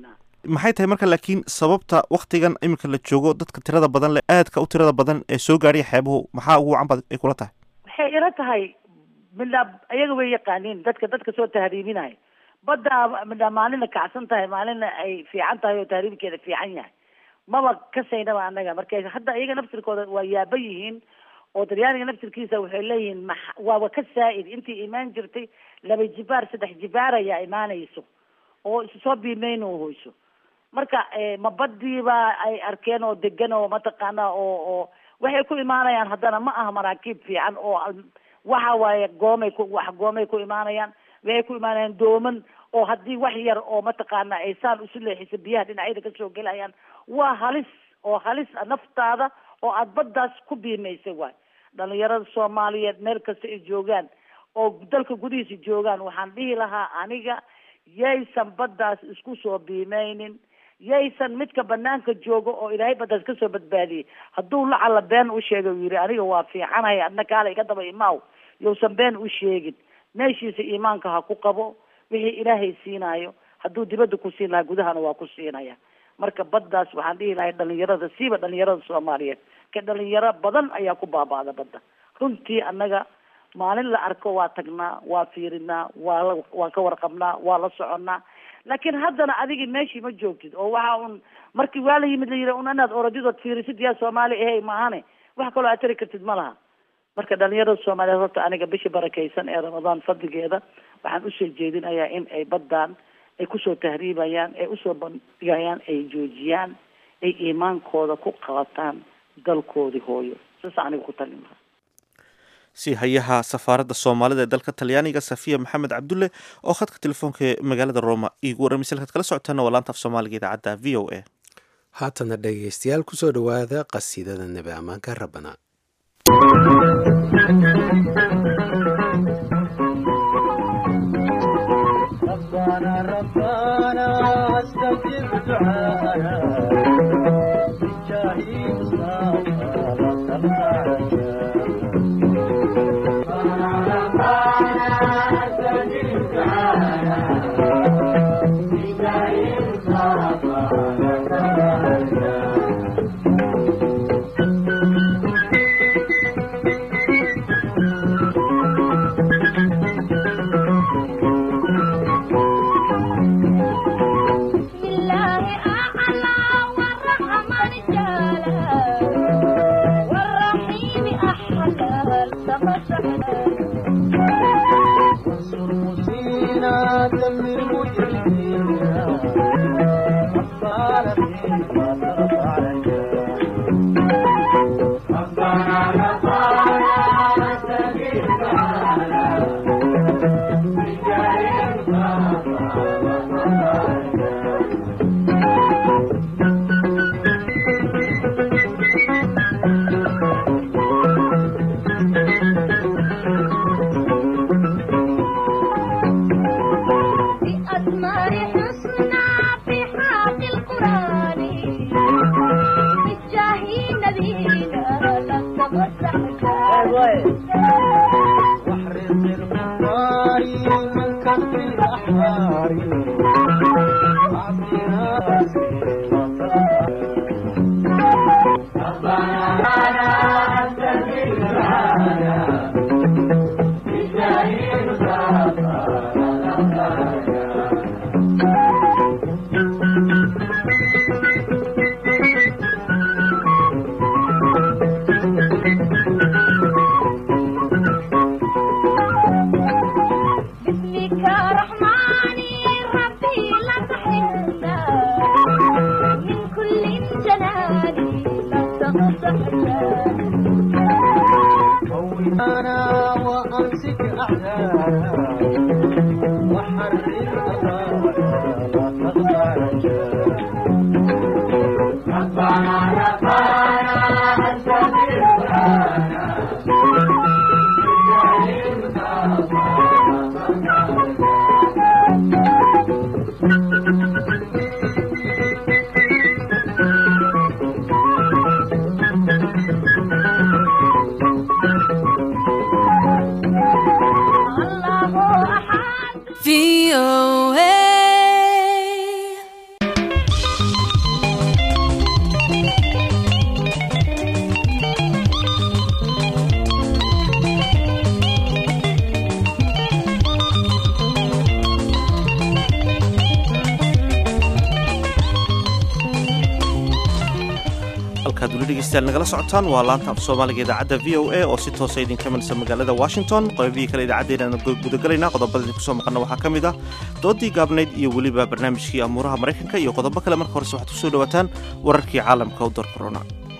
maxay tahay marka laakiin sababta waktigan iminka la joogo dadka tirada badan leh aadka u tirada badan ee soo gaadhaya xeebuhu maxaa ugu wacan bad ay kula tahay waxay ila tahay midna ayaga way yaqaaniin dadka dadka soo tahriibinaya badda midna maalina kacsan tahay maalina ay fiican tahay oo tahriibkeeda fiican yahay maba kasaynaba annaga marka hadda iyaga naftirkooda waa yaaba yihiin oo daryaaniga naftirkiisa waxay leeyihiin ma waaba ka saa'id intii imaan jirtay laba jibaar saddex jibaar ayaa imaanayso oo isu soo biimeyno hoyso marka ma badiiba ay arkeen oo degan oo mataqaana oo oo waxay ku imaanayaan haddana ma aha maraakiib fiican oo waxa waaye goomay ku wax goomay ku imaanayaan waxay ku imaanayaan dooman oo haddii wax yar oo mataqaana ay saan isu leexisa biyaha dhinacyada kasoo gelayaan waa halis oo halis naftaada oo aada baddaas ku biimaysay waay dhalinyarada soomaaliyeed meel kasta ay joogaan oo dalka gudihiisa joogaan waxaan dhihi lahaa aniga yaysan baddaas isku soo biimeynin yaysan midka banaanka joogo oo ilaahay baddaas kasoo badbaadiyey hadduu lacala been u sheegay u yidhi aniga waa fiicanahay adna kaala iga daba imaaw yousan been u sheegin meeshiisa iimaanka ha ku qabo wixii ilaahay siinaayo hadduu dibadda ku siin lahaa gudahana waa ku siinaya marka baddaas waxaan dhihi lahay dhalinyarada siiba dhalinyarada soomaaliyeed ka dhalinyaro badan ayaa ku baaba'da badda runtii annaga maalin la arko waa tagnaa waa fiirinaa waa la waan ka warqabnaa waa la soconnaa laakiin haddana adigii meeshii ma joogtid oo waxa un markii waa la yimid la yidhi un inaad orodidood fiirisid yaa soomaali ahey maahane wax kaloo aad tari kartid ma laha marka dhalinyarada soomaaliyeed horta aniga bishii barakaysan ee ramadaan fadligeeda waxaan usoo jeedinayaa in ay baddaan ay kusoo tahriibayaan ay usoo bandhigayaan ay joojiyaan ay iimaankooda ku qabataan dalkoodii hooyo saas aniga ku talin lahaa si hayaha safaaradda soomaalida ee dalka talyaaniga safiya maxamed cabdulle oo khadka telefoonka ee magaalada roma iigu warramay salkaad kala socotaana waa laanta af soomaaliga idaacadda v o a haatana dhegaystayaal kusoo dhowaada qasiidada nebi ammaanka rabbana weli dhegeystayaal nagala socotaan waa laanta af soomaaliga idaacadda v o a oo si toosa idinka manaysa magaalada washington qodobihii kale idaacaddeenaan gudagalaynaa qodobada idinku soo maqana waxaa ka mid ah doodii gaabnayd iyo weliba barnaamijkii amuuraha maraykanka iyo qodobo kale marka horese waxaad kusoo dhawaataan wararkii caalamka u dar corona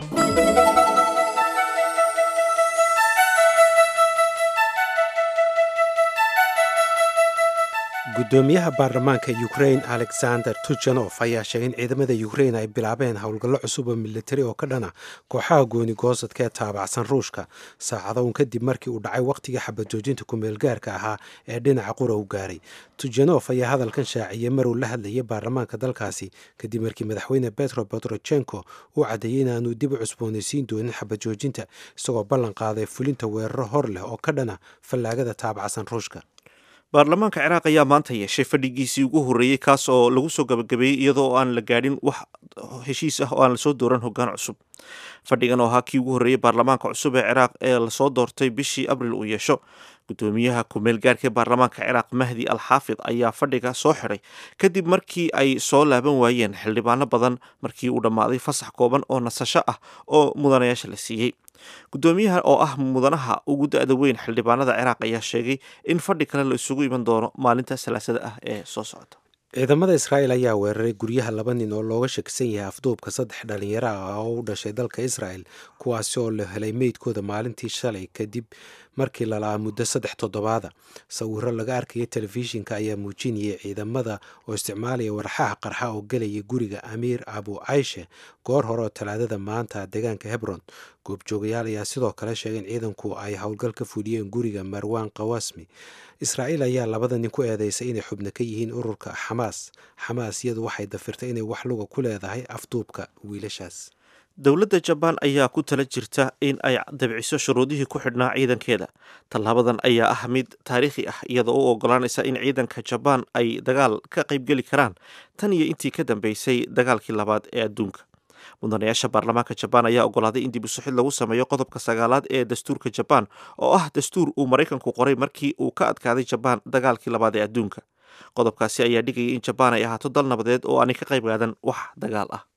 gudoomiyaha baarlamaanka ukrain alexander tuchanof ayaa sheegay in ciidamada ukrain ay bilaabeen howlgallo cusub oo militari oo ka dhana kooxaha gooni goosadka ee taabacsan ruushka saacado un kadib markii uu dhacay wakhtigii xabajoojinta kumeelgaarka ahaa ee dhinaca qura u gaaray tujanof ayaa hadalkan shaaciyey maruu la hadlayay baarlamaanka dalkaasi kadib markii madaxweyne betro botrochenko uu caddeeyey inaanu dib u cusboonaysiin doonin xabajoojinta isagoo ballan qaaday fulinta weeraro hor leh oo ka dhana fallaagada taabacsan ruushka baarlamaanka ciraaq ayaa maanta yeeshay fadhigiisii ugu horreeyey kaas oo lagu soo gabagabeeyey iyadoo aan la gaadhin wax heshiis ah oo aan lasoo dooran hoggaan cusub fadhigan oo ahaa kii ugu horreeyey baarlamaanka cusub ee ciraaq ee lasoo doortay bishii abril uu yeesho gudoomiyaha kumeel gaarka ee baarlamaanka ciraaq mahdi al xaafid ayaa fadhiga soo xidhay kadib markii ay soo laaban waayeen xildhibaano badan markii uu dhammaaday fasax kooban oo nasasho ah oo mudanayaasha la siiyey gudoomiyaha oo ah mudanaha ugu da-da weyn xildhibaanada ciraaq ayaa sheegay in fadhi kale la isugu iman doono maalinta salaasada ah ee soo socota ciidamada israa'el ayaa weeraray guryaha laba nin oo looga shakisan yahay afduubka saddex dhalinyaro ah oo u dhashay dalka israel kuwaasi oo la helay meydkooda maalintii shalay kadib markii lalaa muddo saddex toddobaada sawiro laga arkaya telefishinka ayaa muujinayay ciidamada oo isticmaalaya warxaha qarxa oo gelaya guriga amiir abu cayshe goor hore oo talaadada maanta deegaanka hebron goobjoogayaal ayaa sidoo kale sheegay in ciidanku ay howlgal ka fuliyeen guriga marwan kawasmi israa'iil ayaa labada nin ku eedeysay inay xubno ka yihiin ururka xamaas xamaas iyadu waxay dafirtay inay wax luga ku leedahay afduubka wiilashaas dowladda jabaan ayaa ku tala jirta in ay dabciso shuruudihii ku xidhnaa ciidankeeda tallaabadan ayaa ah mid taariikhi ah iyadoo u ogolaanaysa in ciidanka jabaan ay dagaal ka qaybgeli karaan tan iyo intii ka dambeysay dagaalkii labaad ee adduunka mudanayaasha baarlamaanka jabaan ayaa ogolaaday in dib usuxid lagu sameeyo qodobka sagaalaad ee dastuurka jabaan oo ah dastuur uu maraykanku qoray markii uu ka adkaaday jabaan dagaalkii labaad ee adduunka qodobkaasi ayaa dhigayay in jabaan ay ahaato dal nabadeed oo aanay ka qayb qaadan wax dagaal ah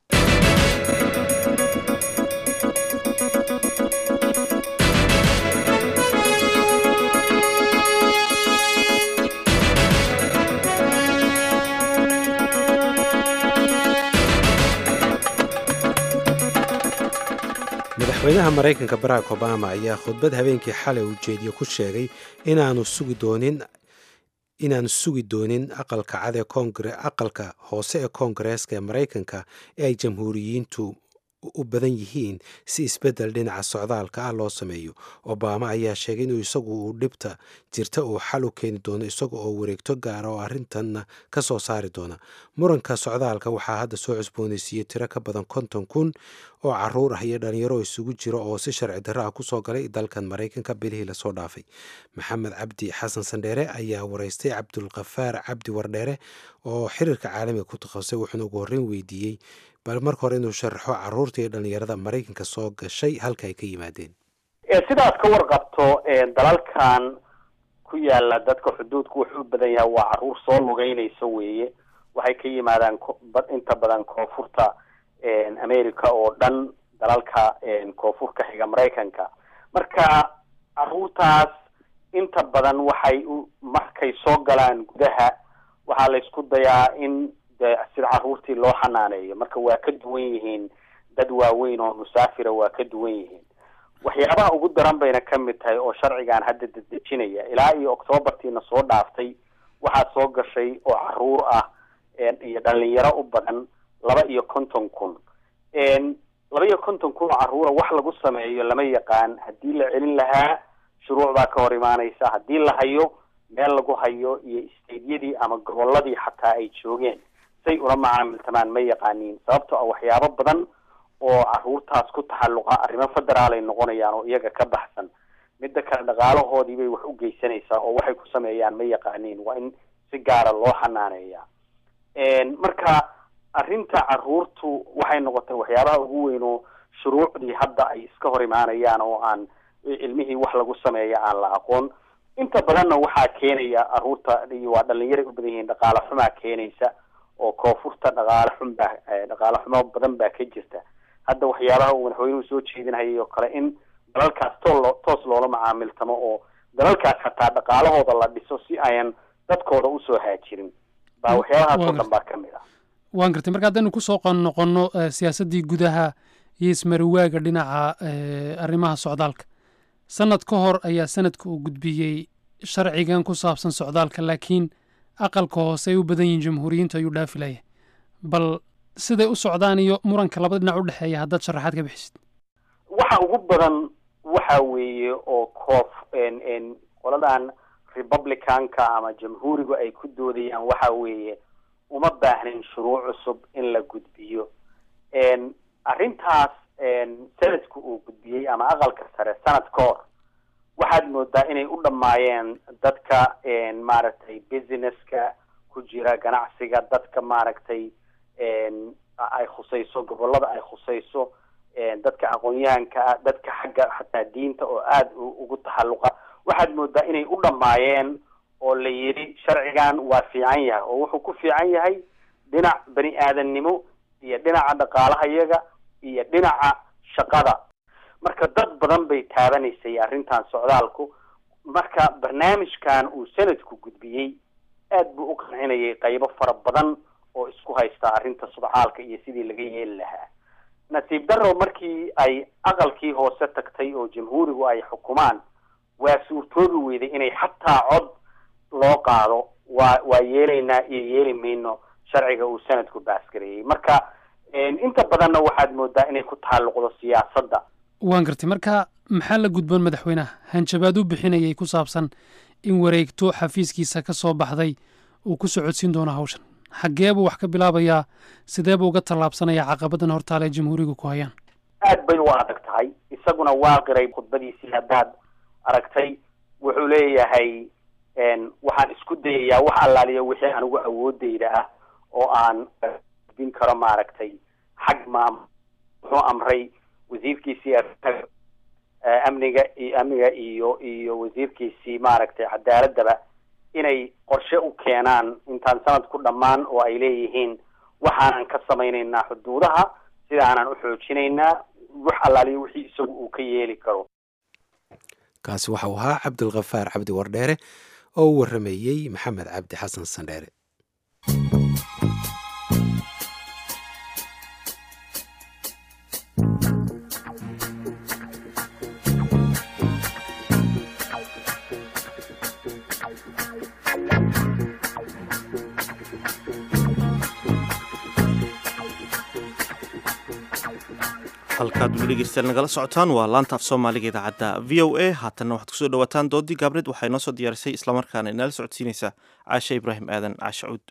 madaxweynaha maraykanka barack obama ayaa khudbad habeenkii xalay uu jeediye ku sheegay inaanu sugi doonin inaanu sugi doonin aqalka cad ee kongre aqalka hoose ee koongareeska ee maraykanka ee ay jamhuuriyiintu u badan yihiin si isbeddel dhinaca socdaalka ah loo sameeyo obama ayaa sheegay inuu isagu uu dhibta jirta uu xal u keeni doono isaga oo wareegto gaara oo arrintanna ka soo saari doona muranka socdaalka waxaa hadda soo cusboonaysiiyey tiro ka badan konton kun oo caruur ah iyo dhalinyaro isugu jiro oo si sharci darro ah kusoo galay dalkan maraykanka bilihii lasoo dhaafay maxamed cabdi xasan sandheere ayaa wareystay cabdulkafaar cabdi wardheere oo xiriirka caalamiga ku takhasusay wuxuuna ugu horreyn weydiiyey bal marka hore inuu sharaxo caruurta iyo dhalinyarada maraykanka soo gashay halka ay ka yimaadeen sidaad ka warqabto dalalkan ku yaala dadka xuduudku wuxuu u badan yahay waa caruur soo lugeynaysa weeye waxay ka yimaadaan inta badan koonfurta america oo dhan dalalka koonfur ka xiga maraykanka marka caruurtaas inta badan waxay markay soo galaan gudaha waxaa la isku dayaa in de sida caruurtii loo xanaaneeyo marka waa ka duwan yihiin dad waaweyn oo musaafira waa ka duwan yihiin waxyaabaha ugu daran bayna ka mid tahay oo sharcigan hadda dedejinaya ilaa iyo octoobartiina soo dhaaftay waxaa soo gashay oo caruur ah iyo dhalinyaro u badan laba iyo konton kun laba iyo konton kun oo caruura wax lagu sameeyo lama yaqaan haddii la celin lahaa shuruuc baa ka hor imaanaysa haddii la hayo meel lagu hayo iyo isteydyadii ama gobolladii xataa ay joogeen say ula macaamiltamaan ma yaqaaniin sababto ah waxyaabo badan oo caruurtaas ku taxalluqa arrimo federaal ay noqonayaan oo iyaga ka baxsan midda kale dhaqaalahoodii bay wax u geysanaysaa oo waxay ku sameeyaan ma yaqaaniin waa in si gaara loo xanaaneeya marka arrinta caruurtu waxay noqotay waxyaabaha ugu weyn oo shuruucdii hadda ay iska hor imaanayaan oo aan ilmihii wax lagu sameeya aan la aqoon inta badanna waxaa keenaya caruurta waa dhalinyaray u badan yihiin dhaqaale xumaa keenaysa oo koonfurta dhaqaale xun baa dhaqaale xumo badan baa ka jirta hadda waxyaabaha uu madaxweynuhu soo jeedinhayay oo kale in dalalkaas tool toos loola macaamiltamo oo dalalkaas xataa dhaqaalahooda la dhiso si ayan dadkooda usoo haajirin baa waxyaabahaas oo dhan baa ka mid ah waan gartay marka haddaynu kusoo noqonno siyaasaddii gudaha iyo ismariwaaga dhinaca arrimaha socdaalka sanad ka hor ayaa sanadka uu gudbiyey sharcigan ku saabsan socdaalka laakiin aqalka hoose ay u badan yihiin jamhuuriyiintu ayuu dhaafi laya bal siday u socdaan iyo muranka labada dhinac u dhexeeya haddaad sharaxaad ka bixisid waxa ugu badan waxa weeye oo koof qoladan republicanka ama jamhuurigu ay ku doodayaan waxa weeye uma baahnin shuruuc cusub in la gudbiyo arrintaas sanadku uu gudbiyey ama aqalka sare sanad ka hor waxaad moodaa inay u dhammaayeen dadka maaragtay businesska ku jira ganacsiga dadka maaragtay ay khusayso gobolada ay khusayso dadka aqoon-yahanka ah dadka xagga xataa diinta oo aada ugu taxalluqa waxaad moodaa inay u dhammaayeen oo la yidhi sharcigan waa fiican yahay oo wuxuu ku fiican yahay dhinac bani aadamnimo iyo dhinaca dhaqaalahayaga iyo dhinaca shaqada marka dad badan bay taabanaysay arrintan socdaalku marka barnaamijkan uu sanadku gudbiyey aad buu u qancinayay qaybo fara badan oo isku haysta arrinta sudcaalka iyo sidii laga yeeli lahaa nasiib darrow markii ay aqalkii hoose tagtay oo jamhuurigu ay xukumaan waa suurtoobi weyday inay xataa cod loo qaado waa waa yeelaynaa iyo yeeli mayno sharciga uu sanadku baasgareeyey marka inta badanna waxaad moodaa inay ku taalluqdo siyaasadda waan gartay marka maxaa la gudboon madaxweynaha hanjabaad u bixinayay ku saabsan in wareegto xafiiskiisa ka soo baxday uu ku socodsiin doono hawshan xaggee buu wax ka bilaabayaa sidee buu uga tallaabsanayaa caqabadan hortaale ee jamhuuriga ku hayaan aad bay u adag tahay isaguna waa qiray khudbadiisii haddaad aragtay wuxuu leeyahay waxaan isku dayayaa wax allaaliya wixii anigu awoodeyda ah oo aan gudbin karo maaragtay xag maam wuxuu amray wasiirkiisii amniga iyo amniga iyo iyo wasiirkiisii maaragtay cadaaladaba inay qorshe u keenaan intaan sanadku dhammaan oo ay leeyihiin waxaanan ka samaynaynaa xuduudaha sidaanan u xoojinaynaa wax allaaliya wixii isagu uu ka yeeli karo kaasi waxa uu ahaa cabdulkhafaar cabdi wardheere oo u warrameeyey maxamed cabdi xasan sandheere halkaad weli dhegeystayaal nagala socotaan waa laanta af soomaaliga idaacadda v o a haatanna waxaad kusoo dhawaataan doodii gaabreed waxay noo soo diyaarisay islamarkaana inala socodsiinaysaa caashe ibraahim aadan caashe cuud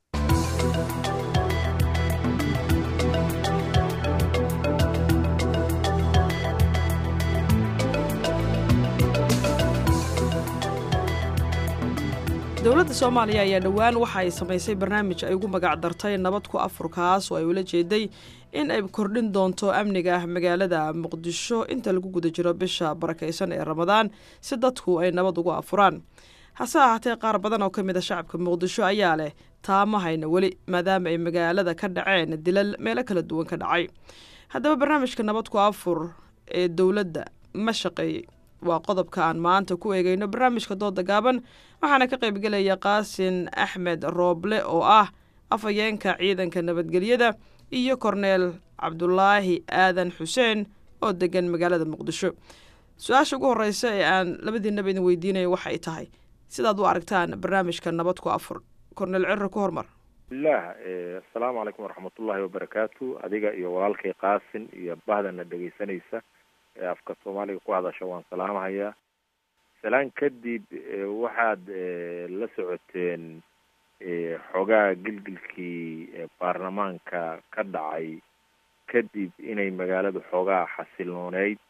dowladda soomaaliya ayaa dhowaan waxa ay samaysay barnaamij ay ugu magac dartay nabad ku afurkaas oo ay ula jeeday in ay kordhin doonto amniga magaalada muqdisho inta lagu guda jiro bisha barakaysan ee ramadaan si dadku ay nabad ugu afuraan hase ahaatee qaar badan oo ka mid a shacabka muqdisho ayaa leh taama hayna weli maadaama ay magaalada ka dhaceen dilal meelo kala duwan ka dhacay haddaba barnaamijka nabad ku afur ee dowladda ma shaqeeyey waa qodobka aan maanta ku eegayno barnaamijka dooda gaaban waxaana ka qaybgelaya qaasin axmed rooble oo ah afhayeenka ciidanka nabadgelyada iyo korneel cabdulaahi aadan xuseen oo degan magaalada muqdisho su-aasha ugu horeysa ee aan labadiinaba idin weydiinayo waxay tahay sidaad u aragtaan barnaamijka nabad ku afur korneel cirro ku hormar bismillaah assalaamu calaykum waraxmatullaahi wabarakaatu adiga iyo walaalkay qaasin iyo bahdana dhegeysanaysa ee afka soomaaliga ku hadasha waan salaamahayaa salaan kadib waxaad la socoteen xoogaa gilgilkii baarlamaanka ka dhacay kadib inay magaaladu xoogaa xasilooneyd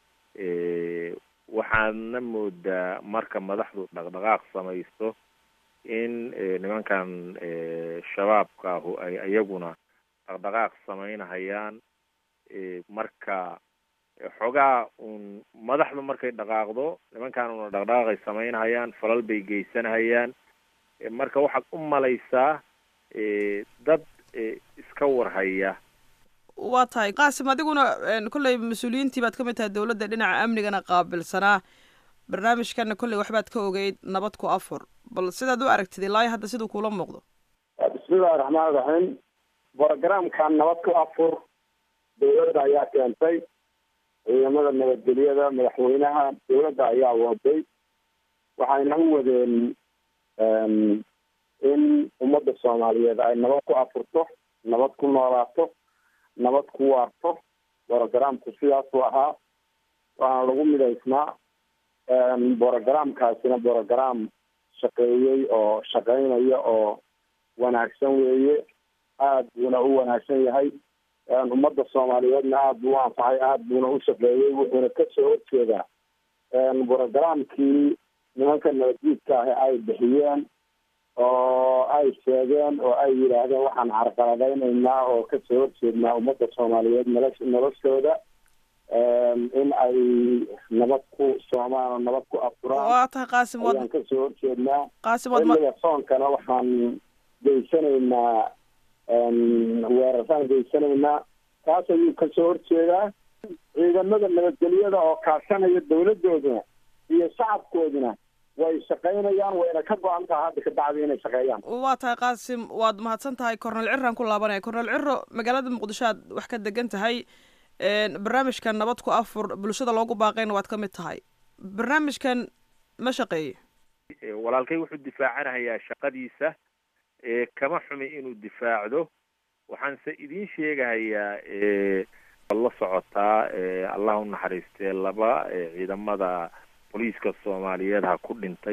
waxaadna moodaa marka madaxdu dhaqdhaqaaq samaysto in nimankan shabaabka ahu ay iyaguna dhaqdhaqaaq samaynahayaan marka xoogaa uun madaxdu markay dhaqaaqdo nimankan una dhaqdhaqaaqay samaynahayaan falal bay geysanahayaan marka waxaad u malaysaa dad iska warhaya waa tahay qaasim adiguna kolley mas-uuliyiintii baad ka mid tahay dowladda dhinaca amnigana qaabilsanaa barnaamijkana kolley waxbaad ka ogeyd nabad ku afur bal sidaad u aragtid ilaa hadda siduu kuula muuqdo bismillahi raxmaan raxiim brogramkan nabad ku afur dowladda ayaa keentay ciidamada nabadgelyada madaxweynaha dowladda ayaa waday waxayna u wadeen in ummadda soomaaliyeed ay nabad ku afurto nabad ku noolaato nabad ku waarto brogramku sidaasuu ahaa waana lagu midaysnaa brogramkaasina brogram shaqeeyey oo shaqeynaya oo wanaagsan weeye aada buuna u wanaagsan yahay ummadda soomaaliyeedna aada buu u anfacay aada buuna u shaqeeyey wuxuuna kasoo horjeedaa brogramkii nimanka nabadguudka ahi ay bixiyeen oo ay sheegeen oo ay yidhaahdeen waxaan carqaladaynaynaa oo kasoo horjeednaa ummadda soomaaliyeed nolosh noloshooda in ay nabad ku soomaan oo nabad ku afuraan waa tahay qaasim waad ayaan kasoo horjeednaa qaasim waad ma xilliga soonkana waxaan geysanaynaa weeraraan geysanaynaa taas ayuu kasoo horjeedaa ciidamada nabadgelyada oo kaashanaya dowladooduna iyo shacabkooduna way shaqaynayaan wayna ka go-an taha hadda ka bacdi inay shaqeeyaan waa tahay qaasim waad mahadsan tahay cornel ciraan ku laabanaya cornel ciro magaalada muqdisho aad wax ka degan tahay barnaamijkan nabad ku afur bulshada loogu baaqayna waad ka mid tahay barnaamijkan ma shaqeeye walaalkay wuxuu difaacanayaa shaqadiisa kama xumi inuu difaacdo waxaanse idiin sheegahayaa la socotaa allah u naxariistee laba ciidamada booliiska soomaaliyeed ha ku dhintay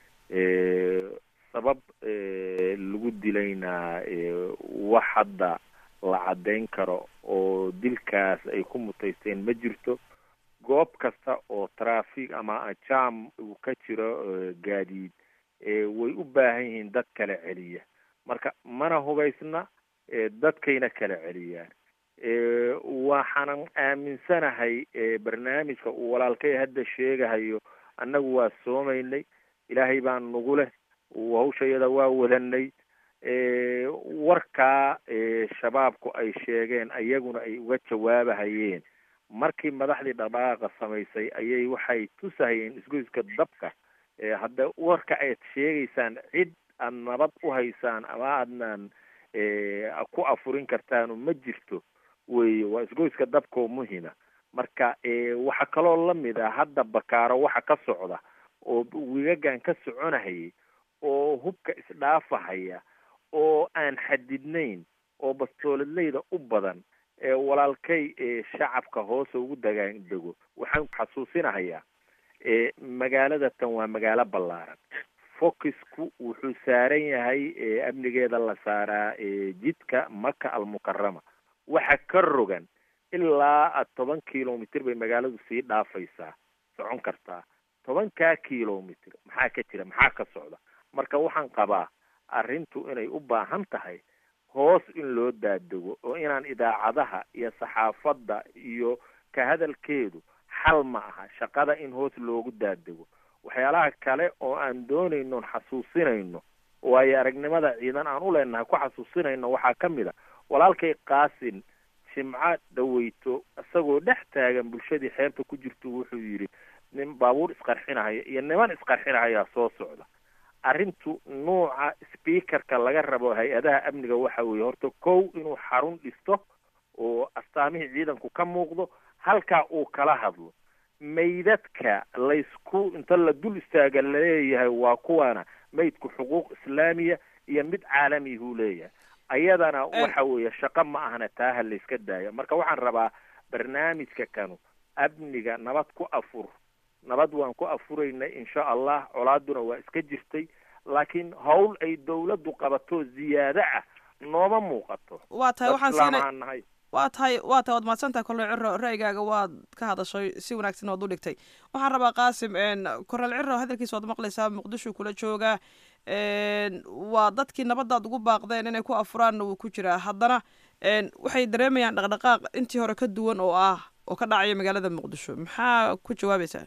sabab lagu dilayna wax hadda la caddayn karo oo dilkaas ay ku mutaysteen ma jirto goob kasta oo traffic ama jam uu ka jiro gaadiid way u baahan yihiin dad kala celiya marka mana hubaysna dadkayna kala celiyaan waxaanan aaminsanahay barnaamijka uu walaalkay hadda sheegahayo annagu waa soomaynay ilaahay baan nagu leh hawshayada waa wadanay warkaa shabaabku ay sheegeen ayaguna ay uga jawaabahayeen markii madaxdii dhaqdhaqaaqa samaysay ayay waxay tusahayeen isgoyska dabka hadda warka aad sheegaysaan cid aad nabad u haysaan ama aadnan ku afurin kartaanu ma jirto weye waa isgoyska dabkoo muhima marka waxaa kaloo lamid a hadda bakaaro waxa ka socda oo wigagan ka soconahayay oo hubka isdhaafahaya oo aan xadidnayn oo bastooladleyda u badan walaalkay shacabka hoose ugu dagaan dego waxaan xasuusinahayaa magaalada tan waa magaalo ballaaran focusku wuxuu saaran yahay amnigeeda la saaraa jidka maka almukarama waxa ka rogan ilaa toban kilomitr bay magaaladu sii dhaafaysaa socon kartaa tobankaa kilomitr maxaa ka jira maxaa ka socda marka waxaan qabaa arrintu inay u baahan tahay hoos in loo daadego oo inaan idaacadaha iyo saxaafadda iyo ka hadalkeedu xal ma aha shaqada in hoos loogu daadego waxyaalaha kale oo aan doonayno xasuusinayno waayo aragnimada ciidan aan u leenahay ku xasuusinayno waxaa ka mid a walaalkay qaasin jimco dhaweyto isagoo dhex taagan bulshadii xeebta ku jirto wuxuu yidhi nin baabuur isqarxinahaya iyo niman isqarxinahayaa soo socda arrintu nuuca speakerka laga rabo hay-adaha amniga waxa weeye horta kow inuu xarun dhisto oo astaamihii ciidanku ka muuqdo halkaa uu kala hadlo maydadka laysku inta la dul istaaga laleeyahay waa kuwana maydku xuquuq islaamiya iyo mid caalamiyahuu leeyahay ayadana waxa weeye shaqo ma ahna taaha layska daaya marka waxaan rabaa barnaamijka kanu amniga nabad ku afur nabad waan ku afuraynay insha allah colaaduna waa iska jirtay laakiin hawl ay dawladdu qabato ziyaado ah nooma muuqato waa tahay waxaan siinay nahay waa tahay waa tahay waad mahadsantahay kornel ciro ra'yigaaga waad ka hadashay si wanaagsan waad u dhigtay waxaan rabaa qaasim kornel ciro hadalkiisa waad maqlaysaa muqdisho kula jooga waa dadkii nabadaad ugu baaqdeen inay ku afuraanna wuu ku jiraa haddana waxay dareemayaan dhaqdhaqaaq intii hore ka duwan oo ah oo ka dhacaya magaalada muqdisho maxaa ku jawaabaysaa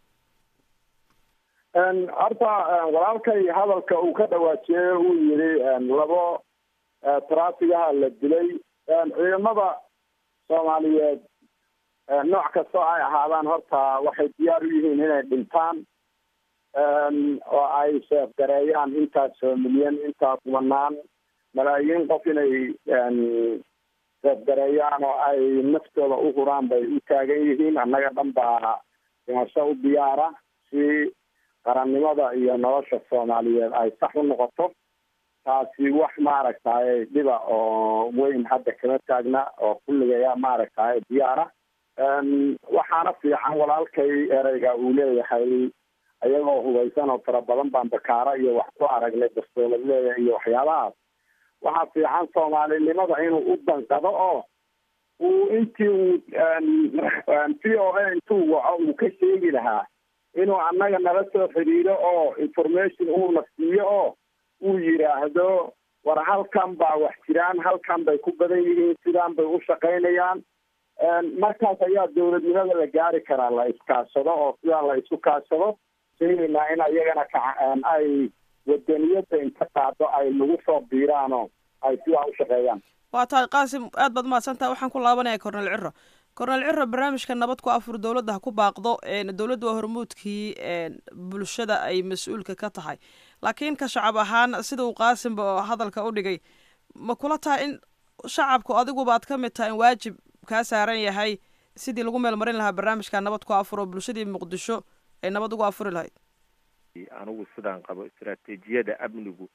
horta walaalkay hadalka uu ka dhawaajiyey uu yidhi labo traafigaha la dilay ciidamada soomaaliyeed nooc kastoo ay ahaadaan horta waxay diyaar u yihiin inay dhintaan oo ay sheefgareeyaan intaasoo milyan intaa kumanaan malaayiin qof inay sheefgareeyaan oo ay naftooda u huraan bay u taagan yihiin annaga dhan baa dhimasho u diyaara si qarannimada iyo nolosha soomaaliyeed ay sax u noqoto taasi wax maaragtay dhiba oo weyn hadda kama taagna oo kulligaya maaragtay diyaara waxaana fiican walaalkay ereyga uu leeyahay ayagoo hubaysan oo fara badan baan bakaara iyo wax ku aragnay dastoolad iyo waxyaabahaas waxaa fiican soomaalinimada inuu u danqado oo uu intii uu v o a intuu waco uu ka sheegi lahaa inuu annaga nala soo xiriiro oo information uuna siiyo oo uu yidhaahdo war halkan baa wax jiraan halkan bay ku badan yihiin sidaan bay u shaqaynayaan markaas ayaa dawladnimada la gaari karaa la iskaashado oo sidaa la isu kaashado sheegaynaa in ayagana ka ay wadaniyada inta qaado ay nagu soo biiraan oo ay sidaa u shaqeeyaan waa tahay qaasim aad baad mahadsantaha waxaan ku laabanaya cornel ciro cornel ciro barnaamijka nabad ku afur dowladda ha ku baaqdo dowladda waa hormuudkii bulshada ay mas-uulka ka tahay laakiin ka shacab ahaan sida uu qaasimba hadalka u dhigay ma kula tahay in shacabku adiguba aad ka mid tahay in waajib kaa saaran yahay sidii lagu meel marin lahaa barnaamijka nabad ku afur oo bulshadii muqdisho ay nabad ugu afuri lahayd anigu sidaan qabo istaraatiijiyada amnigu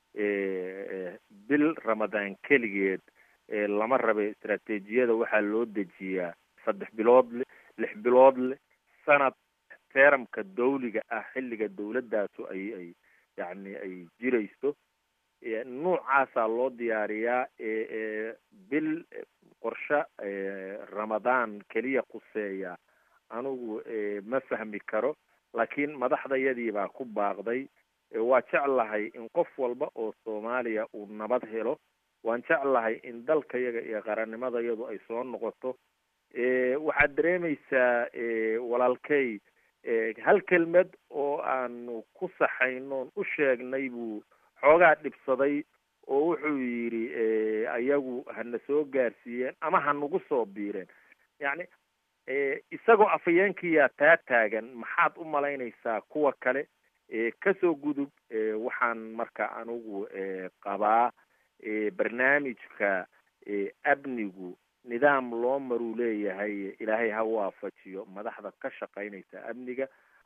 bil ramadaan keligeed lama rabe istaraatiijiyada waxaa loo dejiyaa saddex bilood le lix bilood leh sanad teeramka dawliga ah xilliga dawladaasu ay ay yacni ay jirayso nuucaasaa loo diyaariyaa bil qorshe ramadaan keliya quseeya anigu ma fahmi karo laakiin madaxdayadii baa ku baaqday waa jeclahay in qof walba oo soomaaliya uu nabad helo waan jeclahay in dalkayaga iyo qarannimadayadu ay soo noqoto waxaad dareemaysaa walaalkey hal kelmed oo aanu ku saxaynoon u sheegnay buu xoogaa dhibsaday oo wuxuu yidhi ayagu hana soo gaarsiiyeen ama hanagu soo biireen yacni isagoo afhayeenkiyaa taa taagan maxaad u malaynaysaa kuwa kale kasoo gudub waxaan marka anigu qabaa barnaamijka amnigu nidaam loo maruu leeyahay ilaahay ha waafajiyo madaxda ka shaqaynaysa amniga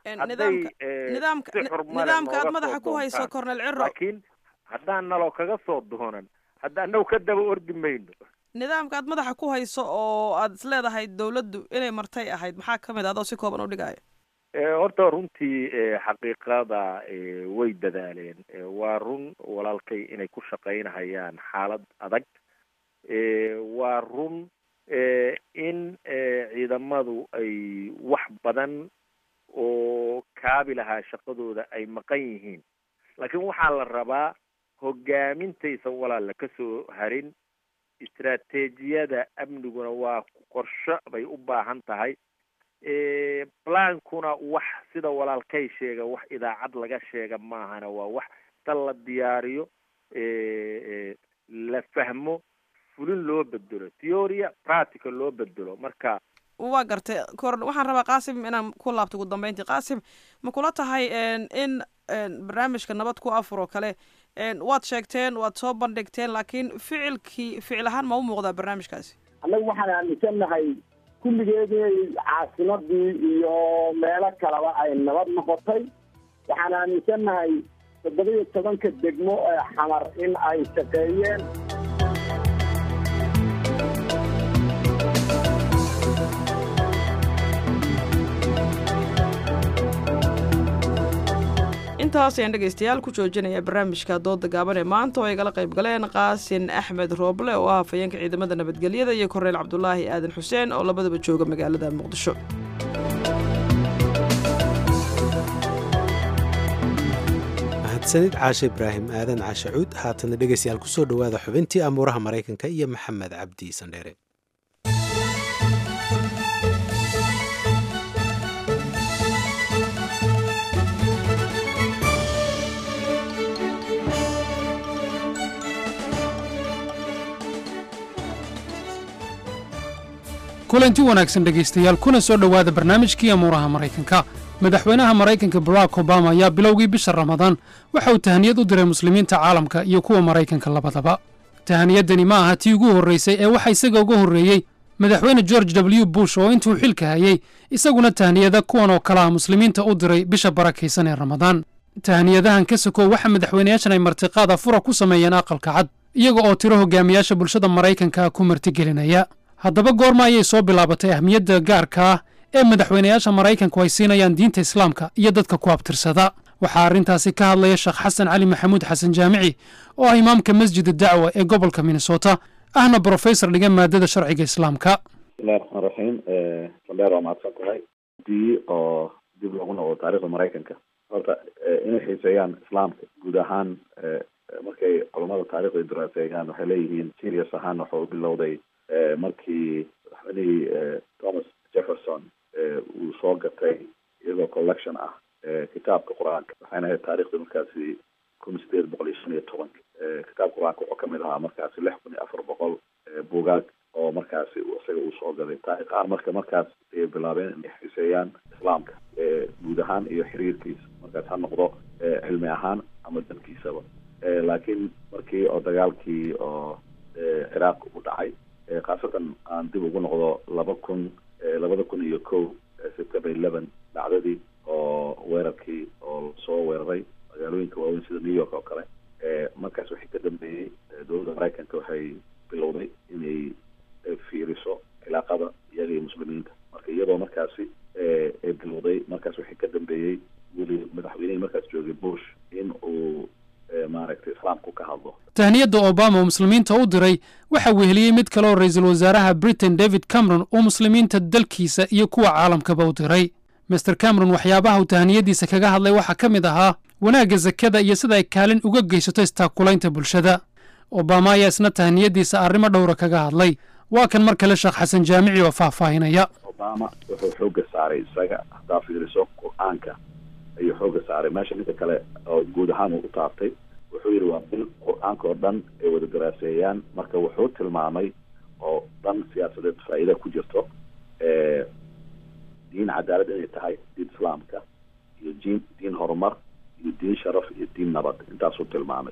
nidaamka nidaamka aad madaxa ku hayso cornel ciro laakiin haddaan naloo kaga soo doonan hadda anagu ka daba ordi mayno nidaamka aad madaxa ku hayso oo aad is leedahay dawladdu inay martay ahayd maxaa ka mid ah adoo si kooban u dhigaya horta runtii xaqiiqada way dadaaleen waa run walaalkay inay ku shaqaynahayaan xaalad adag waa run in ciidamadu ay wax badan oo kaabi lahaa shaqadooda ay maqan yihiin laakiin waxaa la rabaa hogaamintaysan walaala ka soo harin istaraatiijiyada amniguna waa qorsho bay u baahan tahay plankuna wax sida walaalkay sheega wax idaacad laga sheega maahana waa wax ta la diyaariyo la fahmo fulin loo bedelo theoria practical loo bedelo marka waa gartay cor waxaan rabaa qaasim inaan ku laabto ugu dambeyntii qaasim ma kula tahay in barnaamijka nabad ku afur oo kale waad sheegteen waad soo bandhigteen laakiin ficilkii ficil ahaan ma u muuqdaa barnaamijkaasi annagu waxaan aaminsannahay kulligeedii caasimadii iyo meelo kaleba ay nabad noqotay waxaan aaminsannahay toddoba iyo tobanka degmo ee xamar in ay shaqeeyeen intaas ayaan dhegaystayaal ku joojinaya barnaamijka dooda gaaban ee maanta oo ay gala qayb galeen qaasin axmed rooble oo ah hafayeenka ciidamada nabadgelyada iyo korneyl cabdulaahi aadan xuseen oo labadaba jooga magaalada muqdisho mahadsanid caashe ibraahim aadan caashe cuud haatana dhegaystayaal kusoo dhowaada xubintii amuuraha maraykanka iyo maxamed cabdi sandheere kulanti wanaagsan dhegaystayaal kuna soo dhowaada barnaamijkii amuuraha maraykanka madaxweynaha maraykanka barack obama ayaa bilowgii bisha ramadaan waxa uu tahaniyad u diray muslimiinta caalamka iyo kuwa maraykanka labadaba tahaniyaddani ma aha tii ugu horraysay ee waxa isaga uga horreeyey madaxweyne george w bush oo intuu xilka hayey isaguna tahniyada kuwan oo kale ah muslimiinta u diray bisha barakaysan ee ramadaan tahniyadahan ka sokow waxa madaxweynayaashan ay martiqaada fura ku sameeyeen aqalka cad iyaga oo tiro hogaamiyaasha bulshada maraykanka ku martigelinaya haddaba goorma ayay soo bilaabatay ahmiyadda gaarka ah ee madaxweynayaasha maraykanku ay siinayaan diinta islaamka iyo dadka ku abtirsada waxaa arrintaasi ka hadlaya sheekh xasan cali maxamuud xasan jaamici oo ah imaamka masjida dacwa ee gobolka minnesota ahna brofesor dhiga maadada sharciga islaamka bismillahi raxmaan raxiim sandheer waa mahadsan tahay dii oo dib loogu noqdo taarikhda maraykanka horta inay xiiseeyaan islaamka guud ahaan markay culamada taarikhda daraaseeyaan waxay leeyihiin serious ahaan waxa u bilowday markii madaxweynihii thomas jefferson uu soo gatay iyadoo collection ah kitaabka qur-aanka waxayna ahayd taarikhda markaasi kun sideed boqol iyo shan iyo tobanka kitaabka qur-aanka wuxuu kamid ahaa markaasi lix kun iyo afar boqol buugaag oo markaasi isaga uu soo gaday taariikh ahaan marka markaas ayay bilaabeen inay xiiseeyaan islaamka guud ahaan iyo xiriirkiisa markaas ha noqdo cilmi ahaan ama dankiisaba laakiin markii oo dagaalkii oo ciraaq u dhacay khaasatan aan dib ugu noqdo laba kun labada kun iyo kow september eleven dhacdadii oo weerarkii oo soo weeraray magaalooyinka waaweyn sida new york oo kale markaas wixii ka dambeeyey dowladda maraykanka waxay bilowday inay fiiriso cilaaqada iyaga iyo muslimiinta marka iyadoo markaasi ay bilowday markaas wixii ka dambeeyey weli madaxweynihii markaas joogay bush in uu maaragtay islaamku ka hadlo tahniyadda obama oo muslimiinta u diray waxa weheliyey mid kale oo ra-iisul wasaaraha britain david cameron uu muslimiinta dalkiisa iyo kuwa caalamkaba u diray master cameron waxyaabaha uu tahniyaddiisa kaga hadlay waxaa ka mid ahaa wanaagga sakada iyo sida ay kaalin uga geysato istaakulaynta bulshada obama ayaa isna tahniyaddiisa arrimo dhowra kaga hadlay waa kan mar kale sheekh xasan jaamici oo faahfaahinaya obama wuxuu xoogga saaray isaga haddaa fiiriso qur-aanka ayuu xoogga saaray meesha midka kale oo guud ahaan uu u taabtay wuxuu yidhi waa bil qur-aanka oo dhan ay wada daraaseeyaan marka wuxuu tilmaamay oo dhan siyaasadeed faa'iida ku jirto diin cadaalad inay tahay diin islaamka iyo diin diin horumar iyo diin sharaf iyo diin nabad intaasuu tilmaamay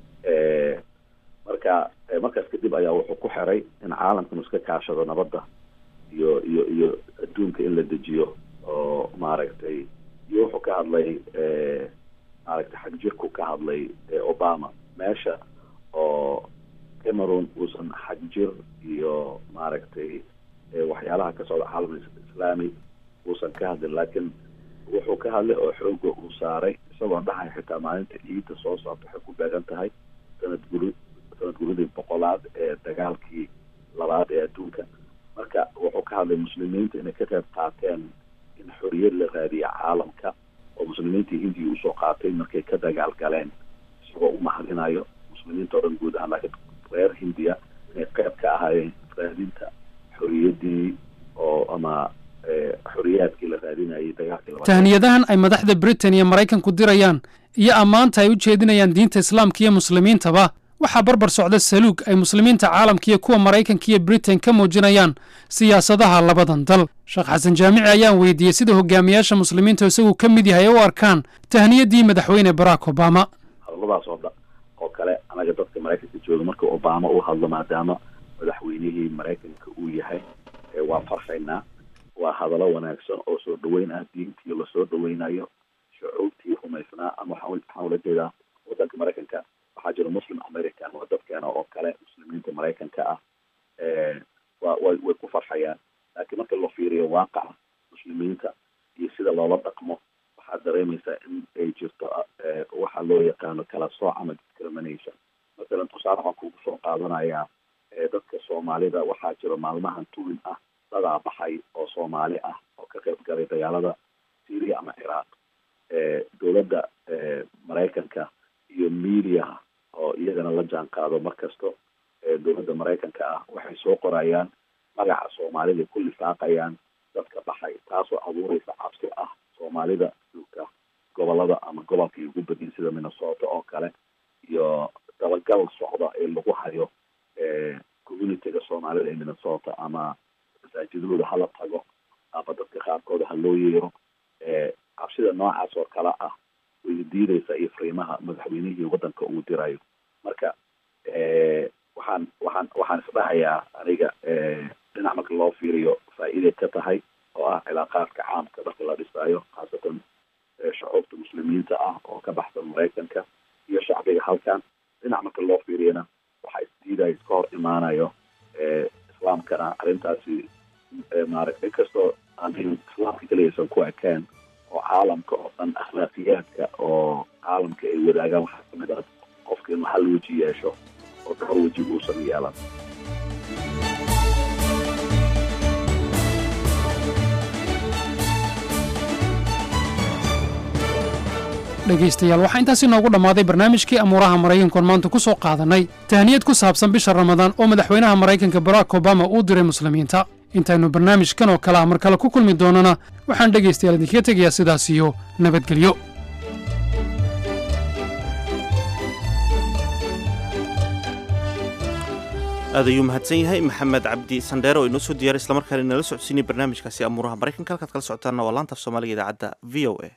marka markaas kadib ayaa wuxuu ku xiray in caalamkanu iska kaashado nabadda iyo iyo iyo adduunka in la dejiyo oo maaragtay iyo wuxuu ka hadlay maaragtay xag jirku ka hadlay obama meesha oo cameroon uusan xag jir iyo maaragtay waxyaalaha ka socda caalam islaami uusan ka hadlin laakiin wuxuu ka hadlay oo xooga uu saaray isagoo dhahay xitaa maalinta ciidda soo socota waxay ku beegan tahay sanad guri sanad guridii boqolaad ee dagaalkii labaad ee adduunka marka wuxuu ka hadlay muslimiinta inay ka qayb qaateen in xoriyad la raadiya caalamka oo muslimiintii hindiya usoo qaatay markay ka dagaal galeen isagoo u mahadinayo muslimiinta o dhan guud ahaan laakiin reer hindiya inay qayb ka ahaayeen raadinta xoriyadii oo ama xoriyaadkii la raadinayay dagaalkii labaad tahniyadahan ay madaxda britain iyo maraykanku dirayaan iyo ammaanta ay u jeedinayaan diinta islaamka iyo muslimiintaba waxaa barbar socda saluug ay muslimiinta caalamka iyo kuwa maraykanka iyo britain ka muujinayaan siyaasadaha labadan dal sheekh xasan jaamici ayaan weydiiyey sida hogaamiyaasha muslimiinta isagu ka mid yahay ay u arkaan tahniyaddii madaxweyne barack obama hadalladaas oo dhan oo kale anaga dadka maraykanka jooga marka obama uu hadlo maadaama madaxweynihii maraykanka uu yahay waa farxaynaa waa hadallo wanaagsan oo soo dhaweyn ah diintii lasoo dhaweynayo shucuubtii rumaysnaa ama waxaan ula jeedaa wadanka maraykanka waxaa jira muslim american waa dadkeena oo kale muslimiinta maraykanka ah wa way way ku farxayaan laakiin marka loo fiiriyo waaqaca muslimiinta iyo sida loola dhaqmo waxaad dareemaysaa in ay jirto waxa loo yaqaano kala sooc ama discrimination masalan tusaale waxaan kugu soo qaadanayaa dadka soomaalida waxaa jira maalmahan tuwin ah dadaa baxay oo soomaali ah oo ka qayb galay dagaalada syria ama ciraaq dowladda maraykanka iyo mediaha oo iyagana la jaan qaado mar kasto dowladda maraykanka ah waxay soo qorayaan magaca soomaalida ku lifaaqayaan dadka baxay taasoo abuureysa cabsi ah soomaalida dhulka gobolada ama gobolka ugu badin sida minnesota oo kale iyo dabagal socda ee lagu hayo communityga soomaalida ee minnesota ama masaajidahooda hala tago ama dadka qaarkooda ha loo yeero cabsida noocaas oo kale ah way diideysaa iyo fariimaha madaxweynihii waddanka uu dirayo marka waxaan waxaan waxaan isdhahayaa aniga dhinac marka loo fiiriyo faa'iiday ka tahay oo ah cilaaqaadka caamka marka la dhisaayo khaasatan shucuubta muslimiinta ah oo ka baxsan maraykanka iyo shacbiga halkan dhinac marka loo fiiriyana waxaa isdiidaya iska hor imaanayo islaamkana arrintaasi maaragta inkastoo aanin islaamka keliyaysan ku ekeen oo caalamka oo dhan akhlaaqiyaadka oo caalamka ay wadaagaan waxaa kamid ah qofka inuu hal weji yeesho oo dhowr weji uusan yeelan dhegaystayaal waxaa intaasi noogu dhammaaday barnaamijkii amuuraha maraykankoon maanta ku soo qaadannay tahniyad ku saabsan bisha ramadaan oo madaxweynaha maraykanka barack obama uu diray muslimiinta intaynu barnaamijkan oo kale ah mar kale ku kulmi doonana waxaan dhegaystayaal idinkaga tegayaa sidaas iyo nabadgelyo aad ayuu mahadsan yahay maxamed cabdi sandheere oo inoo soo diyaaray islamarkaana inala socodsiinay barnaamijkaasi amuuraha maraykanka halkaad kala socotaanna waa laanta af soomaaliga idaacadda v o a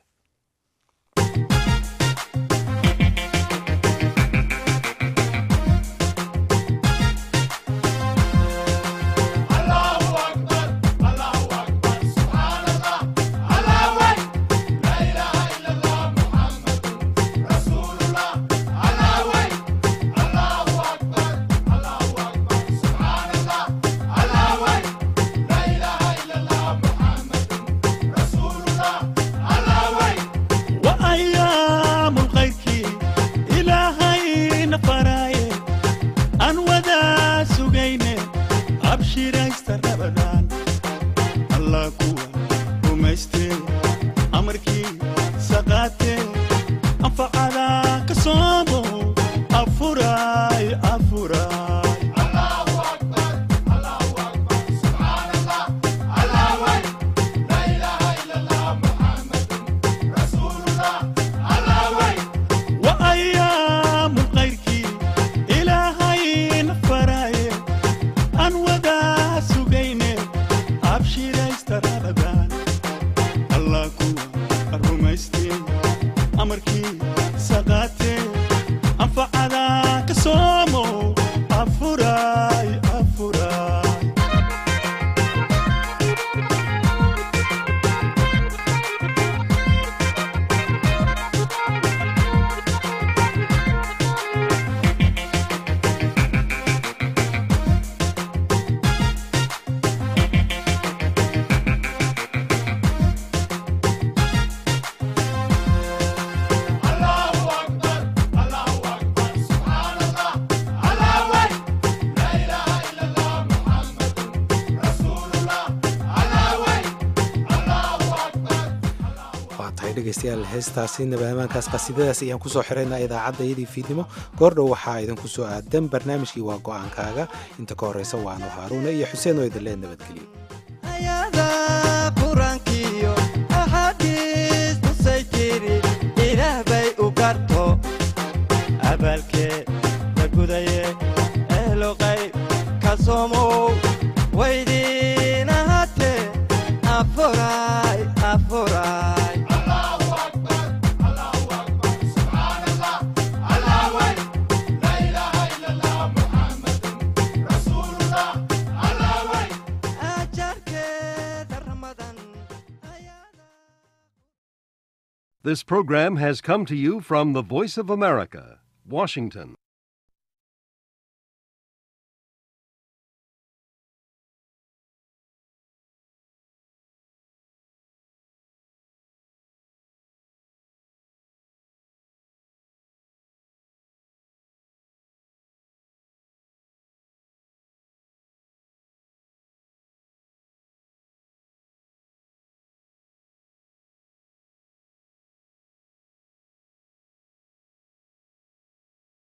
dhegeystayaal heestaasi nabahamaankaas qasiidadaas ayaan kusoo xiraynaa idaacadda iyadii fiidnimo goordhow waxaa idinku soo aadan barnaamijkii waa go-aankaaga inta ka horreysa waanu haaruuna iyo xuseen oo idinlee nabadgelyo quraankiyo axaadiis tusay jiri ilaah bay u garto abaalkee la gudaye ehlo qayb ka soomow waydiin ahaatee afuray afuray This program has come to you from the Voice of America, Washington.